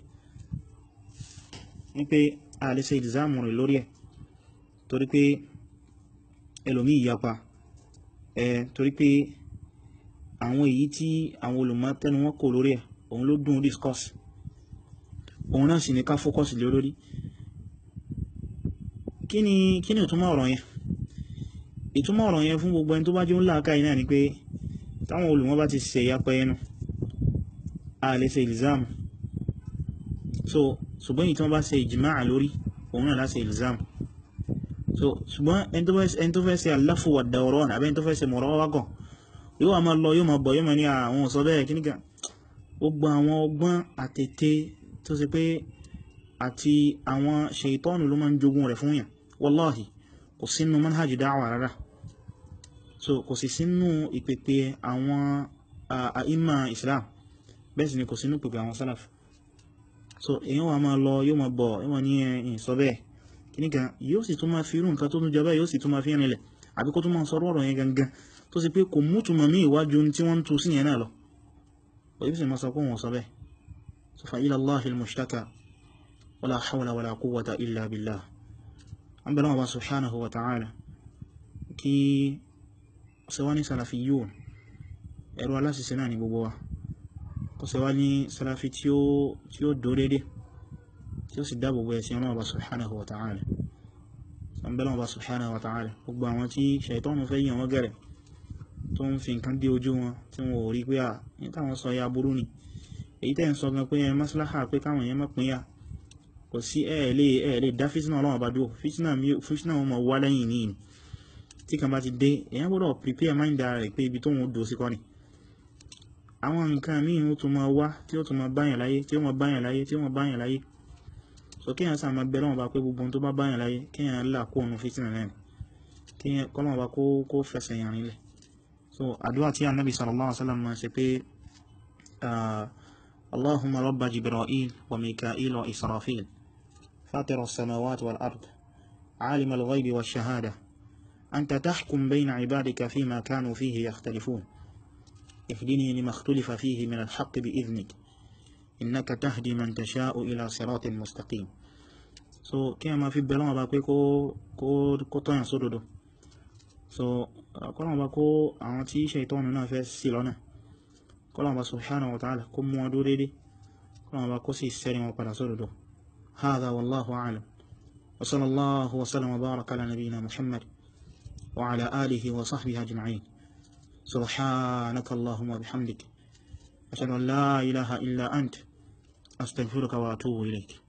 ní pé a lè ṣe ìlzámù rẹ̀ lórí ẹ̀ torí pé ẹlòmí ìyapa ẹ̀ torí pé àwọn èyí tí àwọn olùmọ̀ tẹnu wọn kò lórí ẹ̀ òun ló dùn discuss òun náà sì ní ká focus lé lórí kí ni kí ni ìtumọ̀ ọ̀rọ̀ yẹn ìtumọ̀ ọ̀rọ̀ yẹn fún gbogbo ẹni tó bá jẹ́ ńlá káì náà ni pé táwọn olùmọ̀ bá ti ṣe ìyapa ẹnu a lè ṣe ìlzámù so ṣùgbọ́n èyí tí wọ́n bá ṣe ìjìmáà lórí òun náà láṣe ìlzámù so ṣùgbọ́n ẹni tó fẹ́ ṣe al-lafu wa ad-dawran àbẹ́ni tó fẹ́ ṣe murawagah yóò wà máa lọ yóò máa bọ̀ yóò máa ní àwọn ọ̀sọ́ bẹ́ẹ̀ kí nígbà gbogbo àwọn ọgbọ́n àtètè tó ṣe pé àti àwọn ṣètọ́nù ló máa ń jogún rẹ̀ fún yàn wallahi kò sínú manhaj da'wa rárá so kò sì sínú ìpèpè àwọn àìmà islam bẹ́ẹ̀ sì ni kò sínú ìpèpè àwọn salaf so èyàn wà máa lọ yóò máa bọ̀ yóò máa ní ẹ̀yìn sọ bẹ́ẹ̀ kí nígbà yóò sì tún máa fi irú nǹkan tó tún jẹ bẹ́ẹ̀ yóò sì tún máa fi rìnlẹ̀ àbí kó tún máa sọ̀rọ̀ ọ̀rọ̀ yẹn gangan tó sì pé kò mútùmọ̀ mí ìwájú tí wọ́n ń tu sí yẹn náà lọ òyí sì máa sọ pé wọ́n sọ bẹ́ẹ̀ so fa ila Allahi al-mushtaka wala hawla wala quwwata illa billah an bẹ̀rẹ̀ wọn bá subhanahu wa ta'ala kí ṣe wá ní salafiyyun ẹ̀rọ aláṣìṣẹ́ náà ni gbogbo wa kó ṣe wá ní salafi tí ó dó dédé tí ó sì dáàbò bó ẹ̀sìn ọlọ́wọ́ bá subhanahu wa ta'ala an bẹ̀rẹ̀ wọn bá subhanahu wa ta'ala gbogbo àwọn tí ṣaitọ́nù fẹ́ yàn wọ́n gẹ̀rẹ̀ tó ń fi nǹkan dé ojú wọn tí wọ́n ò rí pé à ní táwọn sọ ya burú ni èyí tẹ́ ń sọ gan pé ẹ maslaha pé káwọn èèyàn má pín yà kò sí ẹ̀ẹ̀lẹ́ ẹ̀ẹ̀lẹ́ dá fítínà ọlọ́wọ́ bá dúró fítínà wọn mọ̀ wá lẹ́yìn ní ìní tí kan bá ti dé èyàn gbọ́dọ̀ prepare mind rẹ̀ pé ibi tó wọn dò sí kọ́ ni àwọn nǹkan míì ó tún máa wá tí ó tún máa báyàn láyé tí ó máa báyàn láyé tí ó máa báyàn láyé so kéèyàn sá máa bẹ lọ́wọ́ bá pé gbogbo tó bá báyàn láyé kéèyàn là kó òun fítínà náà kéèyàn kọ́lọ́wọ́ bá kó fẹsẹ̀ yàn nílẹ̀ so àdúrà tí annabi sallallahu alaihi wasallam máa ṣe pé allahumma rabba jibril wa mika'il wa israfil fatir as-samawati wal ard alim al-ghaybi wa shahada anta tahkum bayna ibadika fima kanu fihi yakhtalifun اهدني لما اختلف فيه من الحق بإذنك إنك تهدي من تشاء إلى صراط مستقيم so kí a máa fi bẹ̀rẹ̀ wọn bá pé kó tọ́yàn sódòdó so kọ́lọ̀wọ́ bá kó àwọn tí ṣe ìtọ́nù náà fẹ́ sí lọ́nà kọ́lọ̀wọ́ bá subhanahu wa ta'ala kó mú wọn dúró dédé kọ́lọ̀wọ́ bá kó sì sẹ́rin wọn padà sódòdó hadha wallahu a'lam wa sallallahu wa sallam wa baraka ala nabiyyina muhammad wa ala alihi wa sahbihi ajma'in subhanaka allahumma bihamdik ashhadu an la ilaha illa ant astaghfiruka wa atubu ilayk